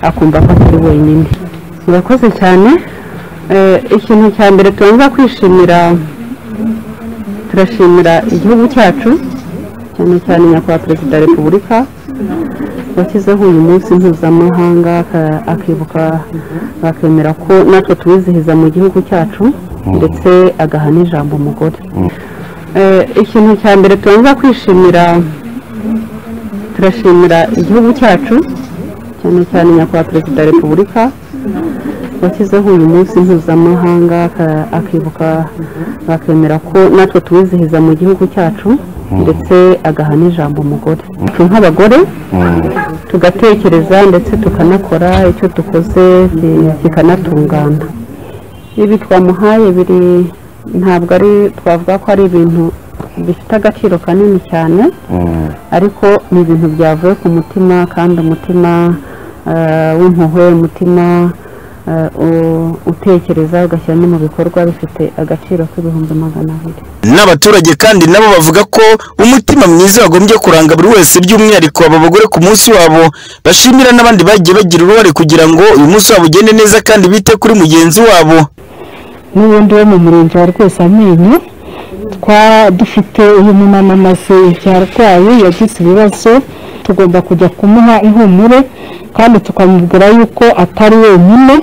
akumva ko atari wenyine murakoze cyane Eh, ikintu cya mbere tugomba kwishimira turashimira igihugu cyacu cyane cyane nyakubahwa perezida wa repubulika washyizeho uyu munsi mpuzamahanga aka- akibuka akemera ko natwe tuwizihiza mu gihugu cyacu ndetse agaha n'ijambo umugore Eh, ikintu cya mbere tugomba kwishimira turashimira igihugu cyacu cyane cyane nyakubahwa perezida wa repubulika washyizeho uyu munsi mpuzamahanga aka- akibuka akemera ko natwe tuwizihiza mu gihugu cyacu ndetse agaha n'ijambo umugore Twe nk'abagore tugatekereza ndetse tukanakora icyo dukoze ki- kikanatungana ibi twamuhaye biri ntabwo ari twavuga ko ari ibintu bifite agaciro kanini cyane ariko ni ibintu byavuye ku mutima kandi umutima eh, w'impuhwe umutima eh, u- utekereza ugashyira no mu bikorwa bifite agaciro k'ibihumbi magana abiri n'abaturage kandi nabo bavuga ko umutima mwiza wagombye kuranga buri wese by'umwihariko aba bagore ku munsi wabo bashimira n'abandi bagiye bagira uruhare kugira ngo uyu munsi wabo ugende neza kandi bite kuri mugenzi wabo n'ubundi wo mu murenge wa rwose amenyo twa dufite uyu mumama amaze igihe arwaye yagize ibibazo tugomba kujya kumuha ihumure kandi tukamubwira yuko atari wenyine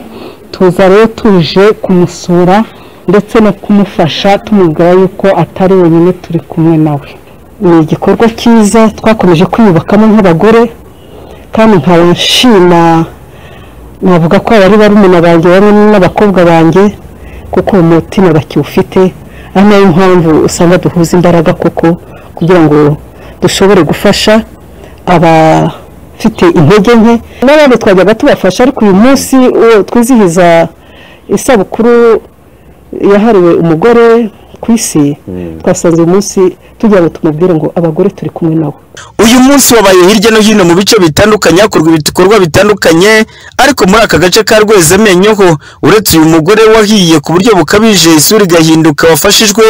tuza rero tuje kumusura ndetse no kumufasha tumubwira yuko atari wenyine turi kumwe nawe ni igikorwa cyiza twakomeje kwiyubakamo nk'abagore kandi nkaba nshima navuga ko abari barumuna banjye bamwe n'abakobwa banjye kuko uwo mutima bakiwufite ari nayo mpamvu usanga duhuza imbaraga koko kugira ngo dushobore gufasha abafite intege nke n'abandi twajyaga tubafasha ariko uyu munsi uwo twizihiza isabukuru yahariwe umugore ku isi twasanze uyu munsi tugira ngo tumubwire ngo abagore turi kumwe nabo uyu munsi wabaye hirya no hino mu bice bitandukanye hakorwa ibikorwa bitandukanye ariko muri aka gace ka rwezamenyo ho uretse uyu mugore wahiye ku buryo bukabije isura igahinduka wafashijwe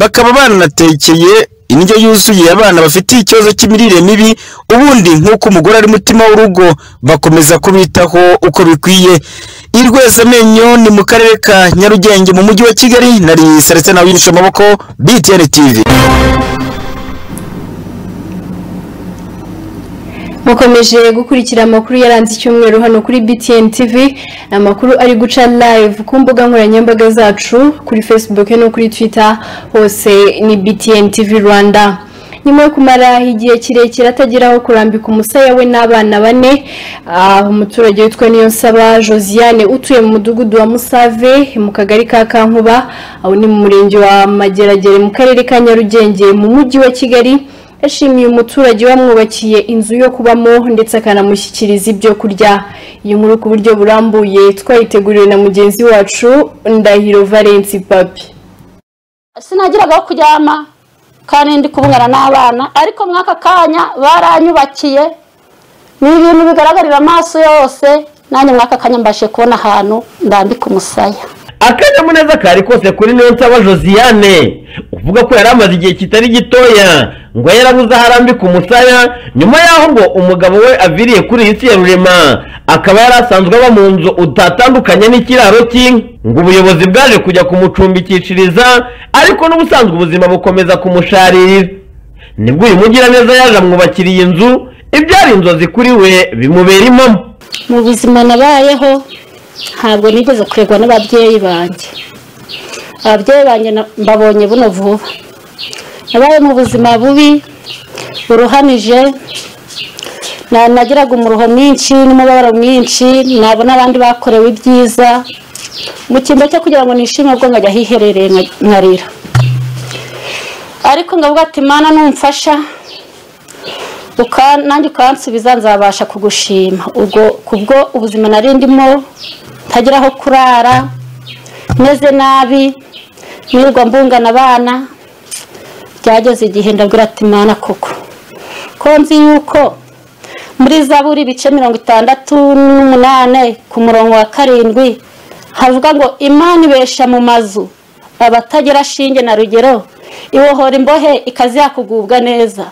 bakaba banatekeye indyo yuzuye abana bafitiye ikibazo cy'imirire mibi ubundi nk'uko umugore ari umutima w'urugo bakomeza kubitaho uko bikwiye i rwezamenyo ni mu karere ka nyarugenge mu mujyi wa kigali nari saretse nawe yinisha amaboko btn tv mukomeje gukurikira amakuru yaranze icyumweru hano kuri btn tv ni amakuru ari guca live ku mbuga nkoranyambaga zacu kuri facebook no kuri twitter hose ni btn tv rwanda nyuma yo kumara igihe kirekire atageraho kurambika umusaya we n'abana bane ah, umuturage witwa niyonsaba josiane utuye mu mudugudu wa musave mu kagari ka kankuba aho ni mu murenge wa mageragere mu karere ka nyarugenge mu mujyi wa kigali yashimiye umuturage wamwubakiye inzu yo kubamo ndetse akanamushyikiriza ibyo kurya iyi nkuru ku buryo burambuye twayiteguriwe na mugenzi wacu ndahiro valence papi sinagiraga aho kuryama kandi ndi kubungana n'abana ariko muri aka kanya baranyubakiye ni ibintu bigaragarira amaso yose nanjye muri aka kanya mbashe kubona ahantu ndambika umusaya akanyamuneza kari kose kuri niyonsaba josiane uvuga ko yari amaze igihe kitari gitoya ngo yarabuze aho arambika umusaya nyuma y'aho ngo umugabo we aviriye kuri iyi si ya rurema akaba yari asanzwe aba mu nzu utatandukanye n'ikiraro cy'inka ngo ubuyobozi bwaje kujya kumucumbikishiriza ariko n'ubusanzwe ubuzima bukomeza kumusharira nibwo uyu mugiraneza yaje amwubakira iyi nzu ibyari inzozi kuri we bimubera impamo mu buzima nabayeho ntabwo nigeze kuregwa n'ababyeyi banjye ababyeyi banjye na- mbabonye buno vuba nabaye mu buzima bubi buruhanije na- nagiraga umuruho mwinshi n'umubabaro mwinshi nabona abandi bakorewe ibyiza mu cyimbo cyo kugira ngo nishime ubwo nkajya hiherereye nka- nkarira ariko ngavuga ati mana numfasha uka- nanjye ukansubiza nzabasha kugushima ubwo kubwo ubuzima nari ndimo ntagira aho kurara meze nabi nirirwa mbungana abana byageze igihe ndabwira ati imana koko ko nzi yuko muri zaburi ibice mirongo itandatu n'umunani ku murongo wa karindwi havuga ngo imana ibesha mu mazu abatagira shinge na rugero ibohora imbohe ikazi yakugubwa neza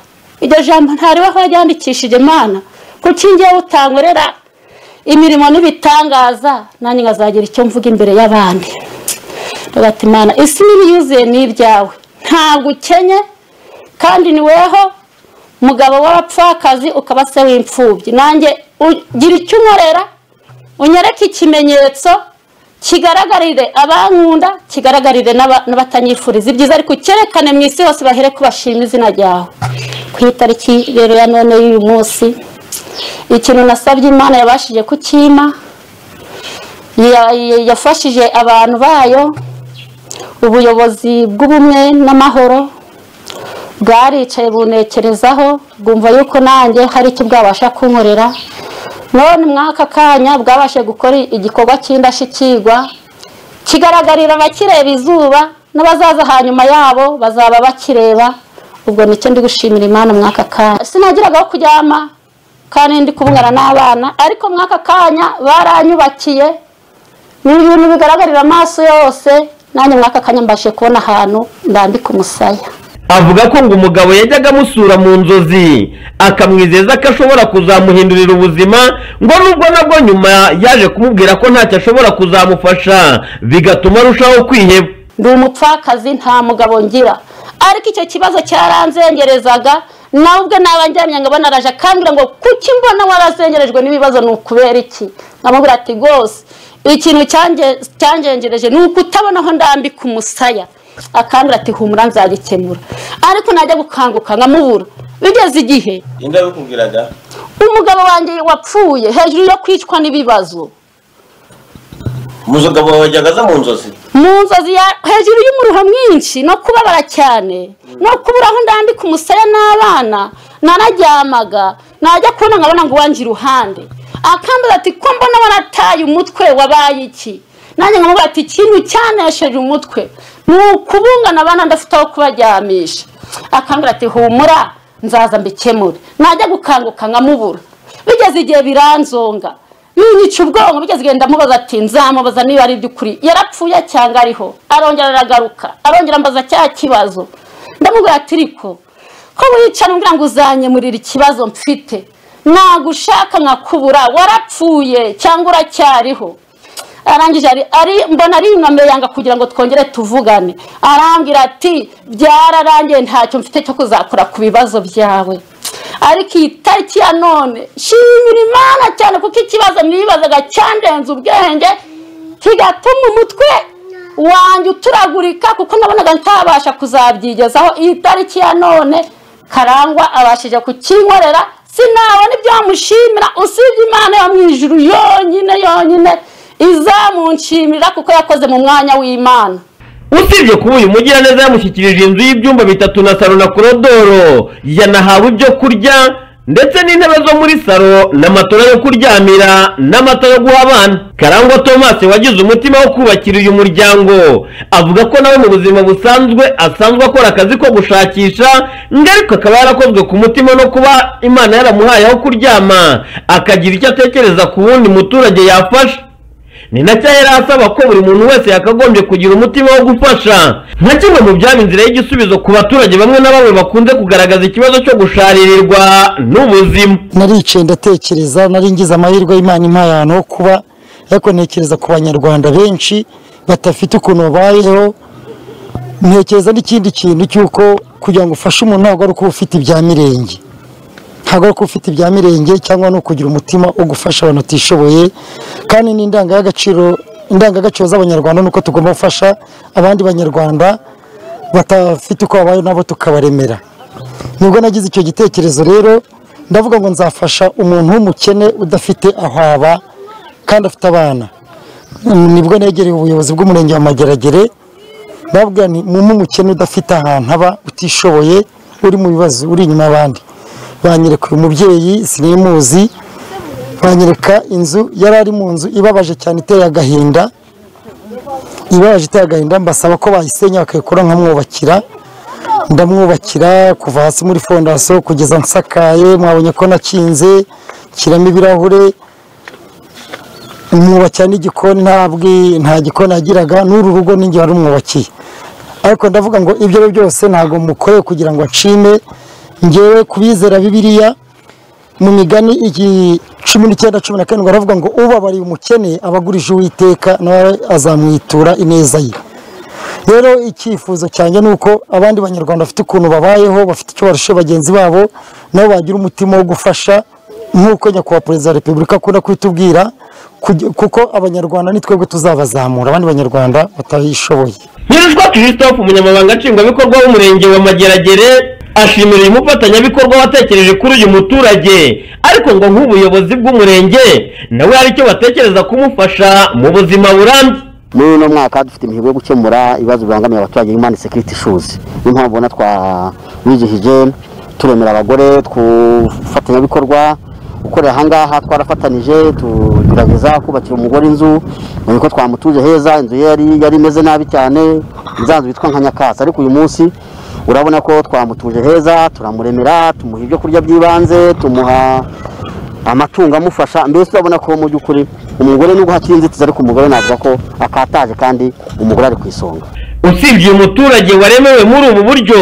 iryo jambo ntariweho waryandikishije imana kuko ingewe utankorera imirimo n'ibitangaza nanjye nkazagira icyo mvuga imbere y'abandi Ndavuga imana isi niba yuzuye ni ibyawe ntabwo ukenye kandi ni weho mugabo w'abapfakazi ukaba se w'imfubyi nanjye ugira icyo unkorera unyereke ikimenyetso kigaragarire abankunda kigaragarire n'aba- n'abatanyifuriza ibyiza ariko cyerekane mu isi hose bahere ko bashima izina ryawe ku itariki rero ya none y'uyu munsi ikintu nasabye imana yabashije kukima ya- ya- yafashije abantu bayo ubuyobozi bw'ubumwe n'amahoro bwaricaye bunekerezaho bwumva yuko nanjye hari icyo bwabasha kunkorera none muri aka kanya bwabashe gukora igikorwa cy'indashyikirwa kigaragarira abakireba izuba n'abazaza hanyuma yabo bazaba bakireba ubwo nicyo ndi gushimira imana muri aka kanya sinagiraga aho kuryama kandi ndi kubungana n'abana ariko muri aka kanya baranyubakiye ni ibintu bigaragarira amaso yose nanjye muri aka kanya mbashije kubona ahantu ndambika umusaya avuga ko ngo umugabo yajyaga amusura mu nzozi akamwizeza ko ashobora kuzamuhindurira ubuzima ngo nubwo nabwo nyuma yaje kumubwira ko ntacyo ashobora kuzamufasha bigatuma arushaho kwiheba ndi umupfakazi nta mugabo ngira ariko icyo kibazo cyaranzengerezaga nawe ubwe nabanjyanye ngo banaraje akambwira ngo kuki mbona warazengerejwe n'ibibazo ni ukubera iki nkamubwira ati rwose ikintu cyange- cyangengereje ni uko utabona aho ndambika umusaya akambwira ati humura nzagikemura ariko najya gukanguka nkamubura bigeze igihe ninde wabikubwiraga umugabo wanjye wapfuye hejuru yo kwicwa n'ibibazo umugabo wawe yajyaga aza mu nzozi mu nzozi ya hejuru y'umuruho mwinshi no kubabara cyane no kubura aho ndambika umusaya n'abana nararyamaga najya kubona nkabona ngo uwanjye iruhande akambaza ati ko mbona warataye umutwe wabaye iki nanjye nkamubwira ati ikintu cyanesheje umutwe ni ukubungana abana ndafite aho kubaryamisha akambwira ati humura nzaza mbikemure najya gukanguka nkamubura bigeze igihe biranzonga yunyica ubwonko bigeze igihe ndamubaza ati nzamubaza niba ari iby'ukuri yarapfuye cyangwa ariho arongera aragaruka arongera ambaza cya kibazo ndamubwira ati riko ko wicara umbwira ngo uzanyemurira ikibazo mfite nagushaka nkakubura warapfuye cyangwa uracyariho arangije ari ari- mbona ari inkombe yanga kugira ngo twongere tuvugane arambwira ati byararangiye ntacyo mfite cyo kuzakora ku bibazo byawe ariko iyi tariki ya none shimira imana cyane kuko ikibazo nibazaga cyandenze ubwenge kigatuma umutwe wanjye uturagurika kuko nabonaga ntabasha kuzabyigezaho iyi tariki ya none karangwa abashije kukinkorera sinabona ibyamushimira usibye imana yo mu ijuru yonyine yonyine izamunshimira kuko yakoze mu mwanya w'imana usibye kuba uyu mugiraneza yamushyikirije inzu y'ibyumba bitatu na salo na korodoro yanahawe ibyo kurya ndetse n'intebe zo muri salo na matora yo kuryamira n'amata yo guha abana karangwa thomas wagize umutima wo kubakira uyu muryango avuga ko nawe mu buzima busanzwe asanzwe akora akazi ko gushakisha ngaruka akaba yarakozwe ku mutima no kuba imana yaramuhaye aho kuryama akagira icyo atekereza ku wundi muturage yafasha ni nacyo yari asaba ko buri muntu wese yakagombye kugira umutima wo gufasha nka kimwe mu byaba inzira y'igisubizo ku baturage bamwe na bamwe bakunze kugaragaza ikibazo cyo gusharirirwa n'ubuzima naricaye ndatekereza nari ngize amahirwe y'imana impaye ahantu ho kuba ariko ntekereza ku banyarwanda benshi badafite ukuntu babayeho ntekereza n'ikindi kintu cy'uko kugira ngo ufashe umuntu ntabwo ari ukuba ufite ibya mirenge ntabwo ari ukuba ufite ibya mirenge cyangwa ni ukugira umutima wo gufasha abantu batishoboye kandi ni indangagaciro indangagaciro z'abanyarwanda ni uko tugomba gufasha abandi banyarwanda batafite uko babayeho nabo tukabaremera nubwo nagize icyo gitekerezo rero ndavuga ngo nzafasha umuntu w'umukene udafite aho aba kandi afite abana nibwo negereye ubuyobozi bw'umurenge wa mageragere ndabwira nti mumu umukene udafite ahantu aba utishoboye uri mu bibazo uri inyuma y'abandi banyereka uyu mubyeyi sinimuzi banyereka inzu yari ari mu nzu ibabaje cyane iteye agahinda ibabaje iteye agahinda mbasaba ko bayisenya bakayikora nkamwubakira ndamwubakira kuva hasi muri fondasiyo kugeza nsakaye mwabonye ko nakinze nshyiramo ibirahure mwubakira n'igikoni ntabwi nta gikoni yagiraga n'uru rugo n'ingihe warumwubakiye ariko ndavuga ngo ibyo ari byo byose ntabwo mukoreye kugira ngo nshime ngewe kubizera bibiriya mu migani igi- cumi n'icyenda cumi na karindwi baravuga ngo ubabariye umukene abagurije uwiteka nawe azamwitura ineza ye rero icyifuzo cyanjye ni uko abandi banyarwanda bafite ukuntu babayeho bafite icyo barusha bagenzi babo nabo bagira umutima wo gufasha nk'uko nyakubahwa perezida wa repubulika akunda kubitubwira kugi- kuko abanyarwanda ni twebwe tuzabazamura abandi banyarwanda batabishoboye nyirushwa christophe umunyamabanga nshingwabikorwa w'umurenge wa mageragere ashimira uyu mufatanyabikorwa watekereje kuri uyu muturage ariko ngo nk'ubuyobozi bw'umurenge nawe hari icyo batekereza kumufasha mu buzima burambye muri uno mwaka dufite imihigo yo gukemura ibibazo bibangamiye abaturage human security issues niyo mpamvu ubona twabizihije turemera abagore tufatanyabikorwa gukorera ahangaha twarafatanije tugerageza kubakira umugore inzu ngo niko twamutuje heza inzu ye yari yari imeze nabi cyane nzanzu yitwa nka nyakatsi ariko uyu munsi urabona ko twamutuje heza turamuremera tumuha ibyo kurya by'ibanze tumuha amatungo amufasha mbese urabona ko mu by'ukuri umugore nubwo hakiri inzitizi ariko umugore navuga ko akataje kandi umugore ari ku isonga usibye uyu muturage waremewe muri ubu buryo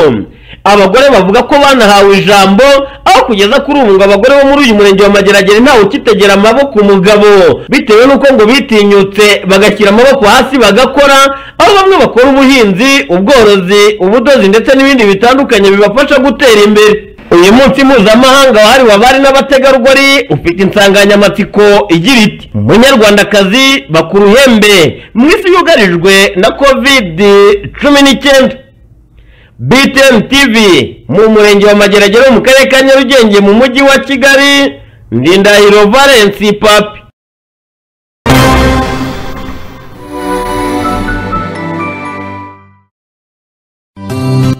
abagore bavuga ko banahawe ijambo aho kugeza kuri ubu ngo abagore bo muri uyu murenge wa mageragere ntawe ukitegera amaboko umugabo bitewe n'uko ngo bitinyutse bagashyira amaboko hasi bagakora aho bamwe bakora ubuhinzi ubworozi ubudozi ndetse n'ibindi bitandukanye bibafasha gutera imbere uyu munsi mpuzamahanga wahariwe abari n'abategarugori ufite insanganyamatsiko igira iti munyarwandakazi bakuru uhembe mu isi yugarijwe na kovidi cumi n'icyenda BTN TV mu murenge wa Mageragere wo mu karere ka Nyarugenge mu mujyi wa Kigali Ndindahiro Valence Papi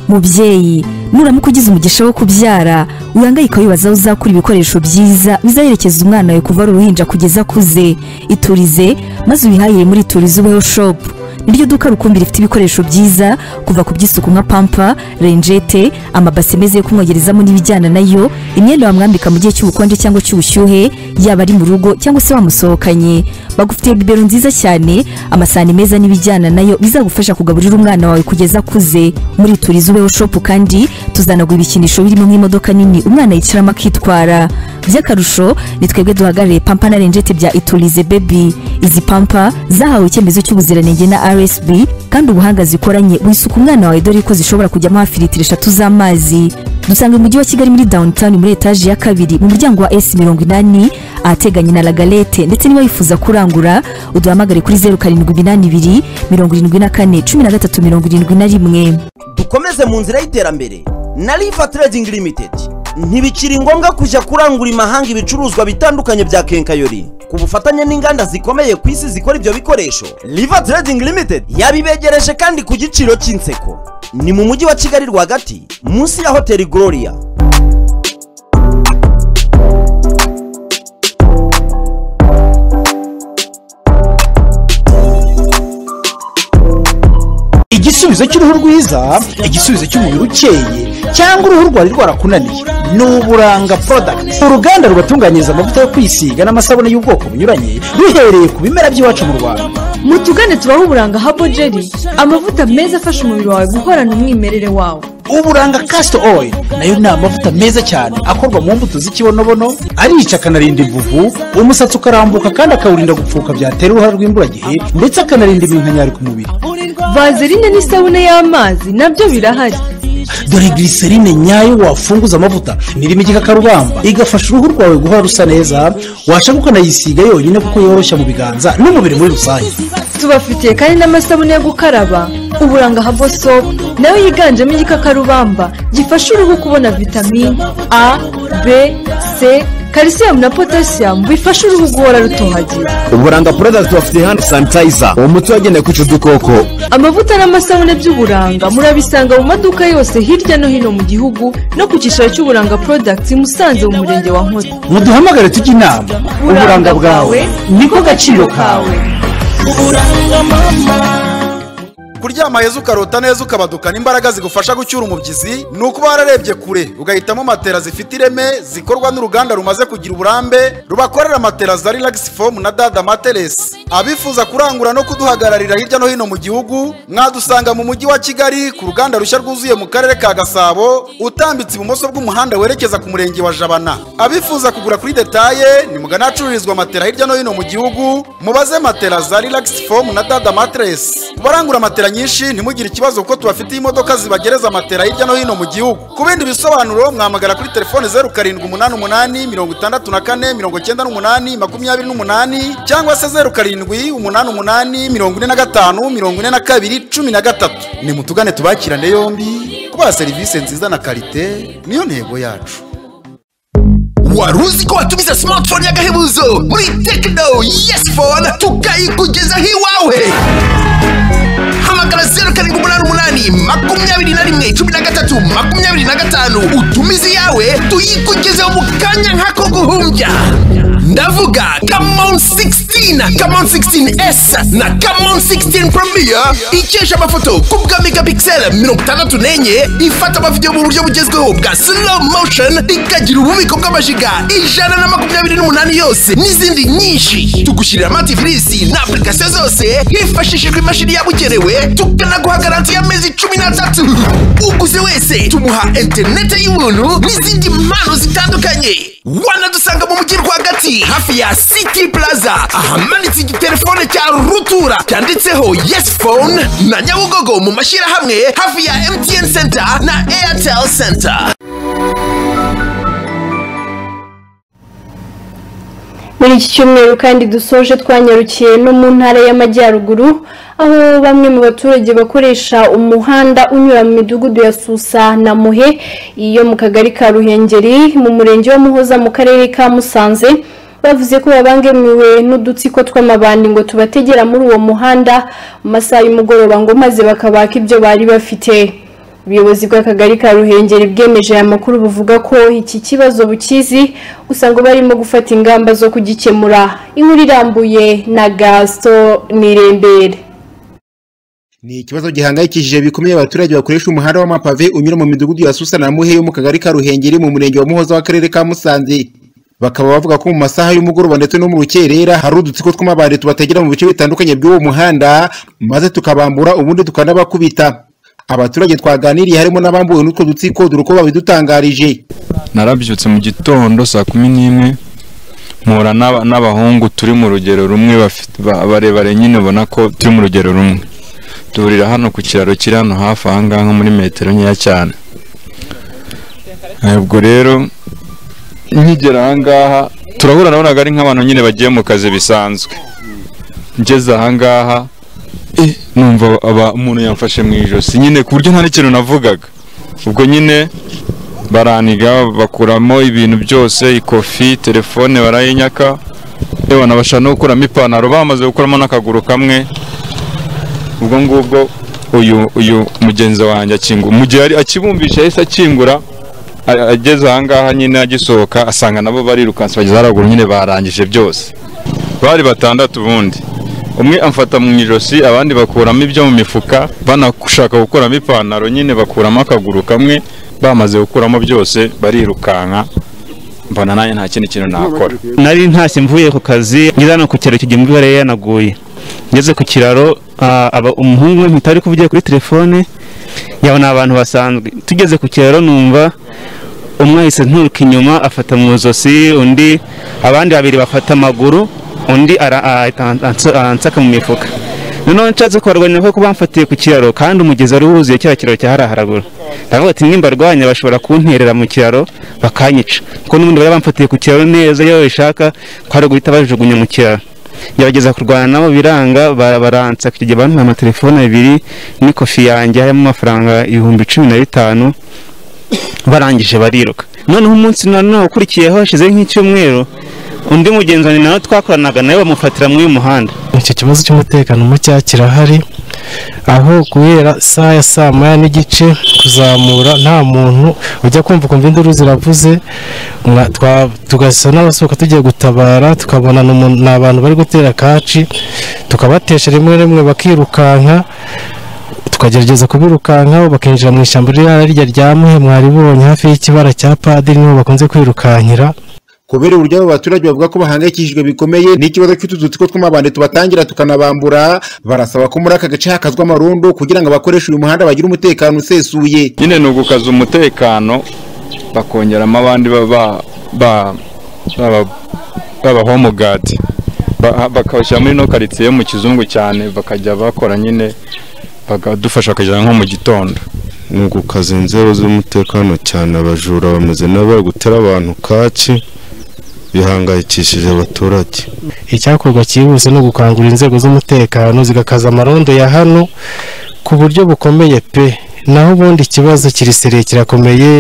mubyeyi nuramuka ugize umugisha wo kubyara wihangayika wibaza aho uzakura ibikoresho byiza bizaherekeza umwana wawe kuva ari uruhinja kugeza akuze iturize maze wihahire muri iturize ubeho shopu niryo duka rukumbi rifite ibikoresho byiza kuva ku by'isuku nka pampa renjete amabasi meza yo kumwogerezamo n'ibijyana nayo imyenda wamwambika mu gihe cy'ubukonje cyangwa cy'ubushyuhe yaba ari mu rugo cyangwa se wamusohokanye bagufitiye bibero nziza cyane amasahani meza n'ibijyana nayo bizagufasha kugaburira umwana wawe kugeza akuze muri turizi ubeho shopu kandi tuzanagura ibikinisho birimo nk'imodoka nini umwana yicaramo akitwara by'akarusho ni twebwe duhagarariye pampa na renjete bya iturize bebi izi pampa zahawe icyemezo cy'ubuziranenge na rsb kandi ubuhanga zikoranye wisuka umwana wawe dore ko zishobora kujyamo hafi litiro eshatu z'amazi dusanga mu mujyi wa kigali muri downtown muri etaje ya kabiri mu muryango wa s mirongo inani ahateganye na lagalete ndetse niba wifuza kurangura uduhamagare kuri zeru karindwi iminani ibiri mirongo irindwi na kane cumi na gatatu mirongo irindwi na rimwe dukomeze mu nzira y'iterambere na riva trading limited ntibikiri ngombwa kujya kurangura imahanga ibicuruzwa bitandukanye bya kenkayori ku bufatanye n'inganda zikomeye ku isi zikora ibyo bikoresho riva trading limited yabibegereje kandi ku giciro cy'inseko ni mu mujyi wa kigali rwagati munsi ya hoteli gloria igisubizo cy'uruhu rwiza igisubizo cy'umubiri ukeye cyangwa uruhu rwari rwarakunaniye ni uburanga porodagiti uruganda rubatunganyiriza amavuta yo kwisiga n'amasabune y'ubwoko bunyuranye ruhereye ku bimera by'iwacu mu rwanda mutugane tubaho uburanga habo jeri amavuta meza afasha umubiri wawe guhorana umwimerere wawo uburanga kasito oil nayo ni amavuta meza cyane akorwa mu mbuto z'ikibonobono arica akanarinda imvuvu umusatsi ukarambuka kandi akawurinda gupfuka byatera uruhare rw'imburagihe ndetse akanarinda iminkanyari ku mubiri vazerine n'isabune y'amazi nabyo birahari dore giriserine nyayo wafunguza amavuta nirimo igikakarubamba igafasha uruhu rwawe guhora rusa neza washaka ukanayisiga yonyine kuko yoroshya mu biganza n'umubiri muri rusange tubafitiye kandi n'amasabune yo gukaraba uburanga habo sopu nayo yiganjemo igikakarubamba gifasha uruhu kubona vitamini a b c kalisiyumu na potasiyamu bifasha uruhu guhora rutohagira uburanga porodagiti bafite handi sanitayiza uwo muti wagenewe kwica udukoko amavuta n'amasabune by'uburanga murabisanga mu maduka yose hirya no hino mu gihugu no ku cyicaro cy'uburanga porodagiti musanze mu murenge wa nkozi muduhamagare tujye inama uburanga bwawe niko gaciro kawe kuryama heza ukarota neza ukabadukana imbaraga zigufasha gucyura umubyizi ni ukuba wararebye kure ugahitamo matera zifite ireme zikorwa n'uruganda rumaze kugira uburambe rubakorera matera za relax foam na dada materesi abifuza kurangura no kuduhagararira hirya no hino mu gihugu mwadusanga mu mujyi wa kigali ku ruganda rushya rwuzuye mu karere ka gasabo utambitse ibumoso bw'umuhanda werekeza ku murenge wa jabana abifuza kugura kuri detaye ni mugana ahacururizwa matera hirya no hino mu gihugu mubaze matera za relax foam na dada materesi barangura matera matera nyinshi ntimugire ikibazo kuko tubafitiye imodoka zibagereza matera hirya no hino mu gihugu ku bindi bisobanuro mwamagara kuri telefone zeru karindwi umunani umunani mirongo itandatu na kane mirongo icyenda n'umunani makumyabiri n'umunani cyangwa se zeru karindwi umunani umunani mirongo ine na gatanu mirongo ine na kabiri cumi na gatatu nimutugane tubakirane yombi kubaha serivisi nziza na karite niyo ntego yacu wari uzi ko watumiza smartphone y'agahebuzo muri tekino yesi fone tukayikugezaho iwawe hamagara zeru karindwi umunani umunani kabiri makumyabiri na rimwe cumi na gatatu makumyabiri na gatanu utumize iyawe tuyikugezeho mu kanya nk'ako guhumbya ndavuga kamon 16 kamon 16s na kamon 16 premier ikesha amafoto ku bwa megapixel mirongo itandatu n'enye ifata amavidewo mu buryo bugezweho bwa slow motion ikagira ububiko bw'amajiga ijana na makumyabiri n'umunani yose n'izindi nyinshi tugushyirira amatifilisi na apurikasiyo zose hifashishijwe imashini yabugenewe tukanaguha garanti y'amezi cumi n'atatu uguze wese tumuha interinete y'ubuntu n'izindi mpano zitandukanye wanadusanga mu mujyi rwagati hafi ya city plaza ahamanitse igitelefone cya rutura cyanditseho yes phone na nyabugogo mu mashyirahamwe hafi ya mtn center na airtel center muri iki cyumweru kandi dusoje twanyarukiye no mu ntara y'amajyaruguru aho bamwe mu baturage bakoresha umuhanda unyura mu midugudu ya susa na muhe iyo mu kagari ka ruhengeri mu murenge wa muhoza mu karere ka musanze bavuze ko babangamiwe n'udutsiko tw'amabandi ngo tubategera muri uwo muhanda mu masaha y'umugoroba ngo maze bakabaka ibyo bari bafite ubuyobozi bw'akagari ka ruhengeri bwemeje aya makuru buvuga ko iki kibazo bukizi gusa ngo barimo gufata ingamba zo kugikemura inkuru irambuye na gasito nirembere ni ikibazo gihangayikishije bikomeye abaturage bakoresha umuhanda w'amapave unyura mu midugudu ya susa na muhe yo mu kagari ka ruhengeri mu murenge wa muhoza w'akarere ka musanze bakaba bavuga ko mu masaha y'umugoroba ndetse no mu rukerera hari udutsiko tw'amabandi tubategera mu bice bitandukanye by'uwo muhanda maze tukabambura ubundi tukanabakubita abaturage twaganiriye harimo n'abambuwe n'utwo dutsiko dore uko babidutangarije narabyutse mu gitondo saa kumi n'imwe mpura n'aba- n'abahungu turi mu rugero rumwe bafite- ba- barebare nyine ubona ko turi mu rugero rumwe duhurira hano ku kiraro kiri hano hafi aha ngaha nko muri metero nkeya cyane ubwo rero nkigera aha ngaha turahura nabonaga ari nk'abantu nyine bagiye mu kazi bisanzwe ngeze aha ngaha eh, numva aba- umuntu yamfashe mu ijosi nyine ku buryo nta n'ikintu navugaga ubwo nyine baraniga bakuramo ibintu byose ikofi telefone barayinyaka yewe banabasha no gukuramo ipantaro bamaze gukuramo n'akaguru kamwe ubwo ngubwo uyu uyu mugenzi wanjye akingura mu gihe yari akibumbisha yahise akingura a- ageze aha ngaha nyine agisohoka asanga nabo barirukanse bageze haraguru nyine barangije byose bari batandatu ubundi umwe amfata mu ijosi abandi bakuramo ibyo mu mifuka banashaka gukuramo ipantaro nyine bakuramo akaguru kamwe bamaze gukuramo byose barirukanka mbona nanjye nta kindi kintu nakora nari ntashye mvuye ku kazi ngeze hano ku kiraro kigiye imvura yari yanaguye ngeze ku kiraro ah, aba- umuhungu we mpita ari kuvugira kuri telefone yaba ni abantu basanzwe tugeze ku kiraro numva umwe ahise nturuka inyuma afata mu ijosi undi abandi babiri bafata amaguru undi ara- a- a- ansa- ansaka mu mifuka noneho nshatse kubarwanya kuko bamfatiye ku kiraro kandi umugezi wari wuzuye cya kiraro cya hariya haraguru ndavuga ati nimba arwanya bashobora kunterera mu kiraro bakanyica kuko n'ubundi bari bamfatiye ku kiraro neza iyo babishaka kwari guhita bajugunya mu kiraro gerageza kurwana nabo biranga bara- baransa icyo gihe bampaye amatelefone abiri n'ikofi yanjye harimo amafaranga ibihumbi cumi na bitanu barangije bariruka noneho umunsi noneho ukurikiyeho hashize nk'icyumweru undi mugenzi wanjye nawe twakoranaga nawe bamufatira muri uyu muhanda icyo kibazo cy'umutekano muke kirahari aho guhera saa ya saa moya n'igice kuzamura nta muntu ujya kumva ukumva induru ziravuze mwa- twa- tugasa n'abasohoka tugiye gutabara tukabona ni umuntu- ni abantu bari gutera kaci tukabatesha rimwe rimwe bakirukanka tukagerageza kubirukankaho bakinjira mu ishyamba ririya rirya rya muhe mwaribonye hafi y'ikibara cya padiri niho bakunze kwirukankira kubera uburyo abo baturage bavuga ko bahangayikishijwe bikomeye n'ikibazo cy'utu dutsiko tw'amabandi tubatangira tukanabambura barasaba ko muri aka gace hakazwa amarundo kugira ngo abakoresha uyu muhanda bagire umutekano usesuye nyine ni ugukaza umutekano bakongeramo abandi ba- ba- ba- baba- b'abahomogadi Ba- bakabashyira muri ino karitsiye mu kizungu cyane bakajya bakora nyine bakadufasha kugera nko mu gitondo ni ugukaza inzego z'umutekano cyane abajura bameze n'abari gutera abantu kaci bihangayikishije abaturage icyakorwa cyihuse ni ugukangurira inzego z'umutekano zigakaza amarondo ya hano ku buryo bukomeye pe naho ubundi ikibazo kiriseriye kirakomeye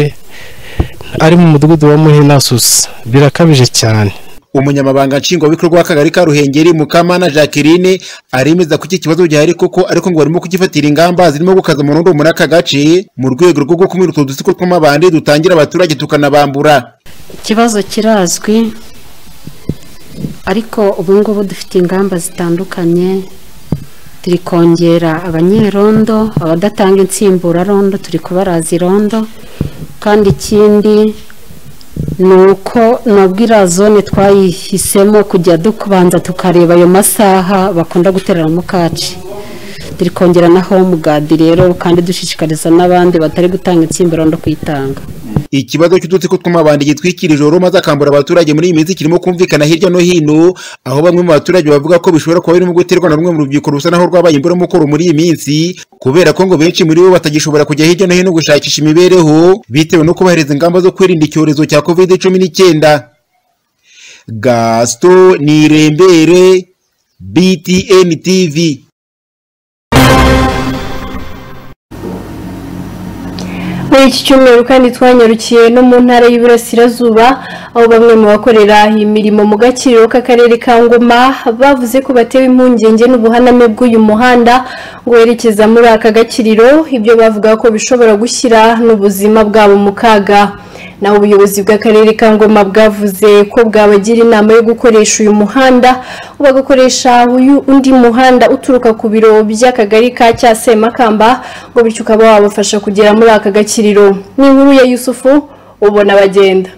ari mu mudugudu wa muhe na susa birakabije cyane umunyamabanga nshingwabikorwa w'akagari ka ruhengeri mukamana jacqueline aremeza ko iki kibazo gihari koko ariko ngo barimo kugifatira ingamba zirimo gukaza umurundo muri aka gace mu rwego rwo gukumira utu dutsiko tw'amabandi dutangira abaturage tukanabambura ikibazo kirazwi ariko ubu ngubu dufite ingamba zitandukanye turi kongera abanyerondo abadatanga insimburarondo turi kubaraza irondo kandi ikindi ni uko nabwo iriya zone twayihisemo kujya dukubanza tukareba ayo masaha bakunda gutereramo kaci turi kongera na home guard rero kandi dushishikariza n'abandi batari gutanga insimburarondo kuyitanga ikibazo cy'udutsiko tw'amabandi gitwikira ijoro maze akambura abaturage muri iyi minsi kirimo kumvikana hirya no hino aho bamwe mu baturage bavuga ko bishobora kuba birimo guterwa na rumwe mu rubyiruko rusa naho rwabaye imburamukoro muri iyi minsi kubera ko ngo benshi muri bo batagishobora kujya hirya no hino gushakisha imibereho bitewe no kubahiriza ingamba zo kwirinda icyorezo cya covid cumi n'icyenda gasito nirembere btn tv muri iki cyumweru kandi twanyarukiye no mu ntara y'iburasirazuba aho bamwe mu bakorera imirimo mu gakiriro k'akarere ka ngoma bavuze ko batewe impungenge n'ubuhaname bw'uyu muhanda ngo werekeza muri aka gakiriro ibyo bavuga ko bishobora gushyira n'ubuzima bwabo mu kaga naho ubuyobozi bw'akarere ka ngoma bwavuze ko bwabagira inama yo gukoresha uyu muhanda bagakoresha uyu undi muhanda uturuka ku biro by'akagari ka cya semakamba ngo bityo ukaba wabafasha kugera muri aka gakiriro ni inkuru ya yusufu ubona bagenda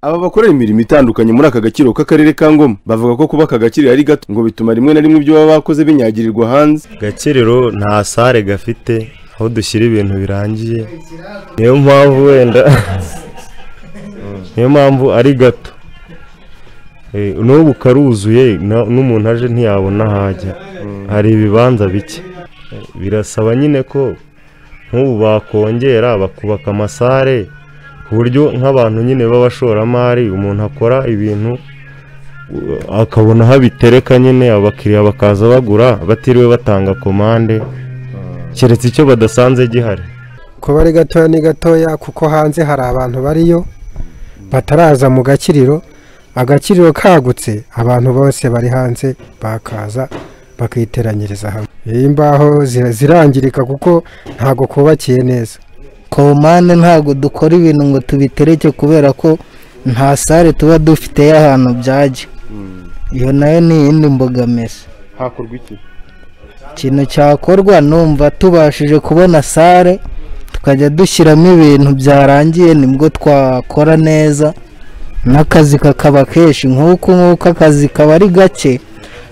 aba bakorera imirimo itandukanye muri aka gakiro k'akarere ka ngoma bavuga ko kuba aka gakiriro ari gato ngo bituma rimwe na rimwe ibyo baba bakoze binyagirirwa hanze gakiriro nta sare gafite aho dushyira ibintu birangiye niyo mpamvu wenda niyo mpamvu ari gato Eh, n'ubu karuzuye na- n'umuntu aje ntiyabona aho ajya hari ibibanza bike Eh, birasaba nyine ko nk'ubu bakongera bakubaka amasare ku buryo nk'abantu nyine b'abashoramari umuntu akora ibintu u- akabona aho abitereka nyine abakiriya bakaza bagura batiriwe batanga komande keretse icyo badasanze gihari kuba ari gatoya ni gatoya kuko hanze hari abantu bariyo bataraza mu gakiriro agakiriro kagutse abantu bose bari hanze bakaza bakiteranyiriza hamwe iyi mbaho zira- zirangirika kuko ntabwo kubakiye neza komande ntabwo dukora ibintu ngo tubitereke kubera ko nta sare tuba dufite y'ahantu byajya iyo nayo ni iyindi mbogamizi hakorwa iki ikintu cyakorwa numva tubashije kubona sare tukajya dushyiramo ibintu byarangiye nibwo twakora neza n'akazi kakaba kenshi nk'uku nk'uku akazi kaba ari gake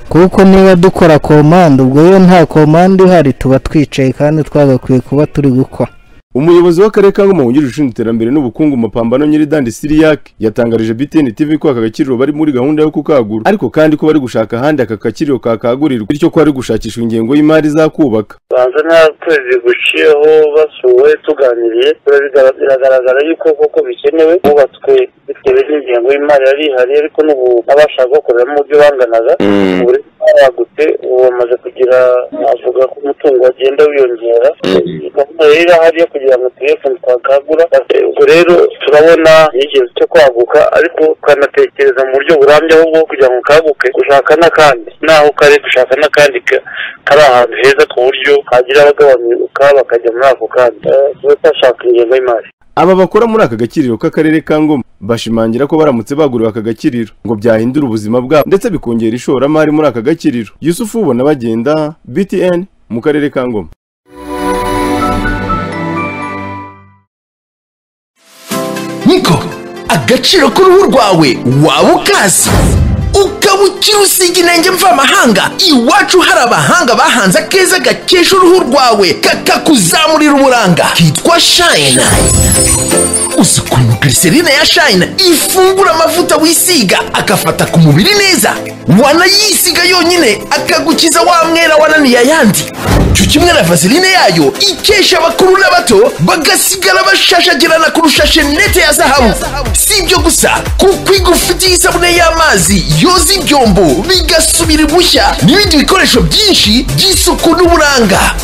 kuko niba dukora komande ubwo iyo nta komande ihari tuba twicaye kandi twagakwiye kuba turi gukora umuyobozi w'akarere ka ngoma wungirije ushinzwe iterambere n'ubukungu mu mapambano nyiridandi siriyake yatangarije btn tv ko aka gakiriro bari muri gahunda yo kukagura ariko kandi ko bari gushaka ahandi aka gakiriro kakagurirwa bityo ko bari gushakisha ingengo y'imari izakubaka banza nta kwezi guciyeho basuwe tuganiriye Birabiga- biragaragara yuko koko bikenewe hubatswe bitewe n'ingengo y'imari yari ihari ariko n'ubu n'abashaka gukoreramo ibyo banganaga ubu baragutse ubu bamaze kugira navuga ko umutungo wagenda wiyongera gahunda rero irahari yo kugira ngo turebe ukuntu twakagura ubwo rero turabona n'igihe cyo kwaguka ariko tukanatekereza mu buryo burambye ahubwo kugira ngo kaguke gushaka n'akandi naho kare gushaka n'akandi ka- kari ahantu heza ku buryo hagira abagabanuka bakajya muri ako kanya Eh, tuba twashaka ingengo y'imari aba bakora muri aka gakiriro k'akarere ka ngoma bashimangira ko baramutse baguriwe aka gakiriro ngo byahindura ubuzima bwabo ndetse bikongera ishoramari muri aka gakiriro yusufu ubona bagenda btn mu karere ka ngoma niko agaciro k'uruhu rwawe waba ukazi ukaba ukiri usiga inenge mvamahanga iwacu hari abahanga bahanze akeza gakesha uruhu rwawe kakakuzamurira uburanga kitwa shayina uzi ukuntu glycerine ya shayina ifungura amavuta wisiga agafata ku mubiri neza wanayisiga yonyine akagukiza wa mwera wananiye ayandi cyo kimwe na vaseline yayo ikesha abakuru n'abato bagasigara bashashagirana kurusha shenete ya zahabu si ibyo gusa kuko igufitiye isabune y'amazi yoza ibyombo bigasubira ibushya n'ibindi bikoresho byinshi by'isuku n'uburanga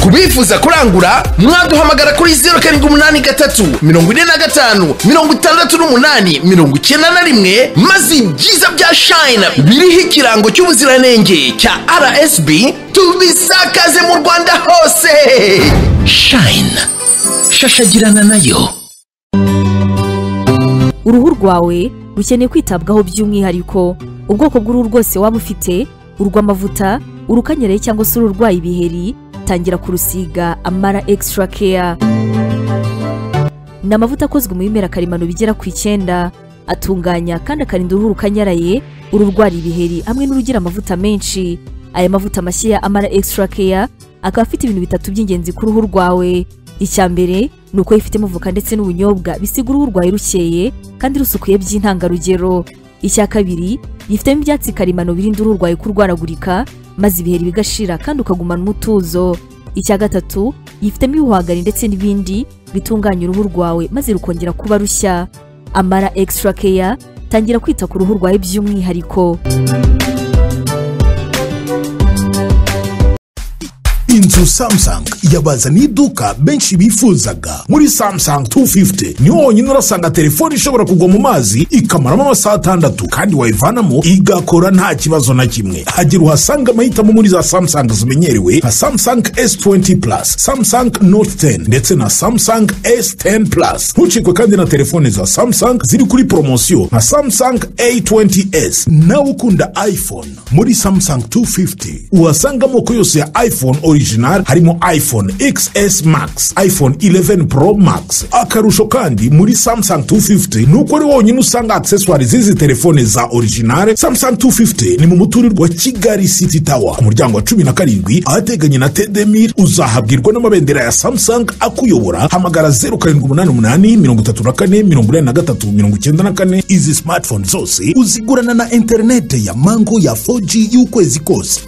ku bifuza kurangura mwaduhamagara kuri zeru karindwi umunani gatatu mirongo ine na gatanu mirongo itandatu n'umunani mirongo icyenda na rimwe maze ibyiza bya shayina biriho ikirango cy'ubuziranenge cya rsb tubisakaze mu rwanda hose shayina shashagirana nayo uruhu rwawe rukeneye kwitabwaho by'umwihariko ubwoko bw'uruhu rwose waba ufite urw'amavuta urukanyereye cyangwa se ururwaye ibiheri tangira kurusiga amara extra care ni amavuta akozwe mu bimera karemano bigera ku icyenda atunganya kandi akarinda uruhu rukanyaraye ururwara ibiheri hamwe n'urugira amavuta menshi aya mavuta mashya ya amara extra care akaba afite ibintu bitatu by'ingenzi ku ruhu rwawe icya mbere ni uko yifitemo voka ndetse n'ubunyobwa bisiga uruhu rwawe rukeye kandi rusukuye by'intangarugero icya kabiri yifitemo ibyatsi karemano birinda uruhu rwawe kurwaragurika maze ibiheri bigashira kandi ukagumana umutuzo icya gatatu yifitemo ibihwagari ndetse n'ibindi bitunganya uruhu rwawe maze rukongera kuba rushya amara extra care tangira kwita ku ruhu rwawe by'umwihariko inzu samusanga yabazaniye iduka benshi bifuzaga muri samusanga 250 niho honyine urasanga telefone ishobora kugwa mu mazi ikamaramo amasaha atandatu kandi wayivanamo igakora nta kibazo na kimwe hagira uhasanga amahitamo muri za samusanga zimenyerewe nka samusanga s20 plus samusanga note 10 ndetse na samusanga s10 plus ntucikwe kandi na telefone za samusanga ziri kuri poromosiyo nka samusanga a20s nawe ukunda iphone muri samusanga 250 uhasanga amoko yose ya iphone original harimo iphone xs max iphone 11 pro max akarusho kandi muri samsung 250 ni uko ari wonyine usanga accessoire z'izi telefone za original samsung 250 ni mu muturirwa wa kigali city tower ku muryango wa cumi na karindwi ahateganye na tedemir uzahabwirwa n'amabendera ya samsung akuyobora hamagara 0788 izi smartphone zose uzigurana na interinete ya mango ya 4g y'ukwezi kose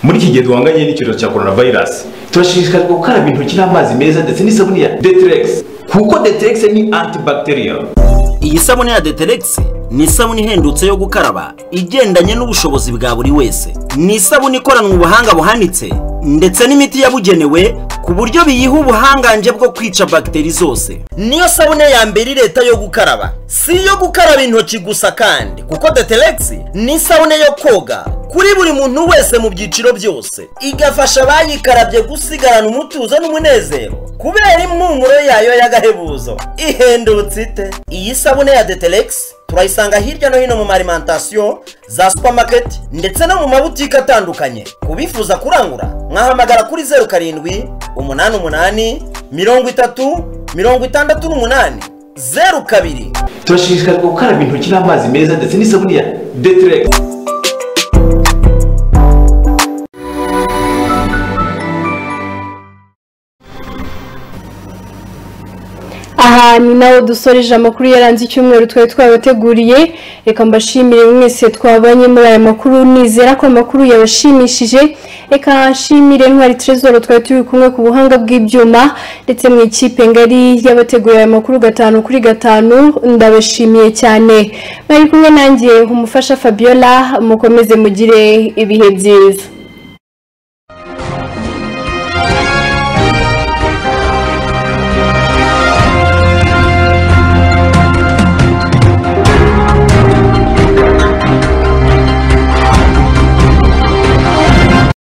muri iki gihe duhanganye n'icyorezo cya korona vayirasi turashishikarizwa gukaraba intoki n'amazi meza ndetse n'isabune ya deteregisi kuko deteregisi ni antibacteria iyi sabune ya deteregisi ni isabune ihendutse yo gukaraba igendanye n'ubushobozi bwa buri wese ni isabune ikoranwe ubuhanga buhanitse ndetse n'imiti yabugenewe ku buryo biyiha ubuhangange bwo kwica bagiteri zose niyo sabune ya mbere leta yo gukaraba si iyo gukaraba intoki gusa kandi kuko deteregisi ni isabune yo koga kuri buri muntu wese mu byiciro byose igafasha abayikarabye gusigarana umutuzo n'umunezero kubera impumuro yayo y'agahebuzo ihendutse ite iyi sabune ya deteregisi turayisanga hirya no hino mu marimantasiyo za supamaketi ndetse no mu mabutike atandukanye ku bifuza kurangura mwahamagara kuri zeru karindwi umunani umunani mirongo itatu mirongo itandatu n'umunani zeru kabiri turashishikarizwa gukaraba intoki n'amazi meza ndetse n'isabune ya deteregisi aha ni nawe dusoreje amakuru yaranze icyumweru twari twabateguriye reka mbashimire mwese twabanye muri aya makuru nizera ko amakuru yabashimishije reka nshimire ntwari trezoro twari turi kumwe ku buhanga bw'ibyuma ndetse mu ikipe ngari y'abateguriye aya makuru gatanu kuri gatanu ndabashimiye cyane mwari kumwe nanjye umufasha fabiola mukomeze mugire ibihe byiza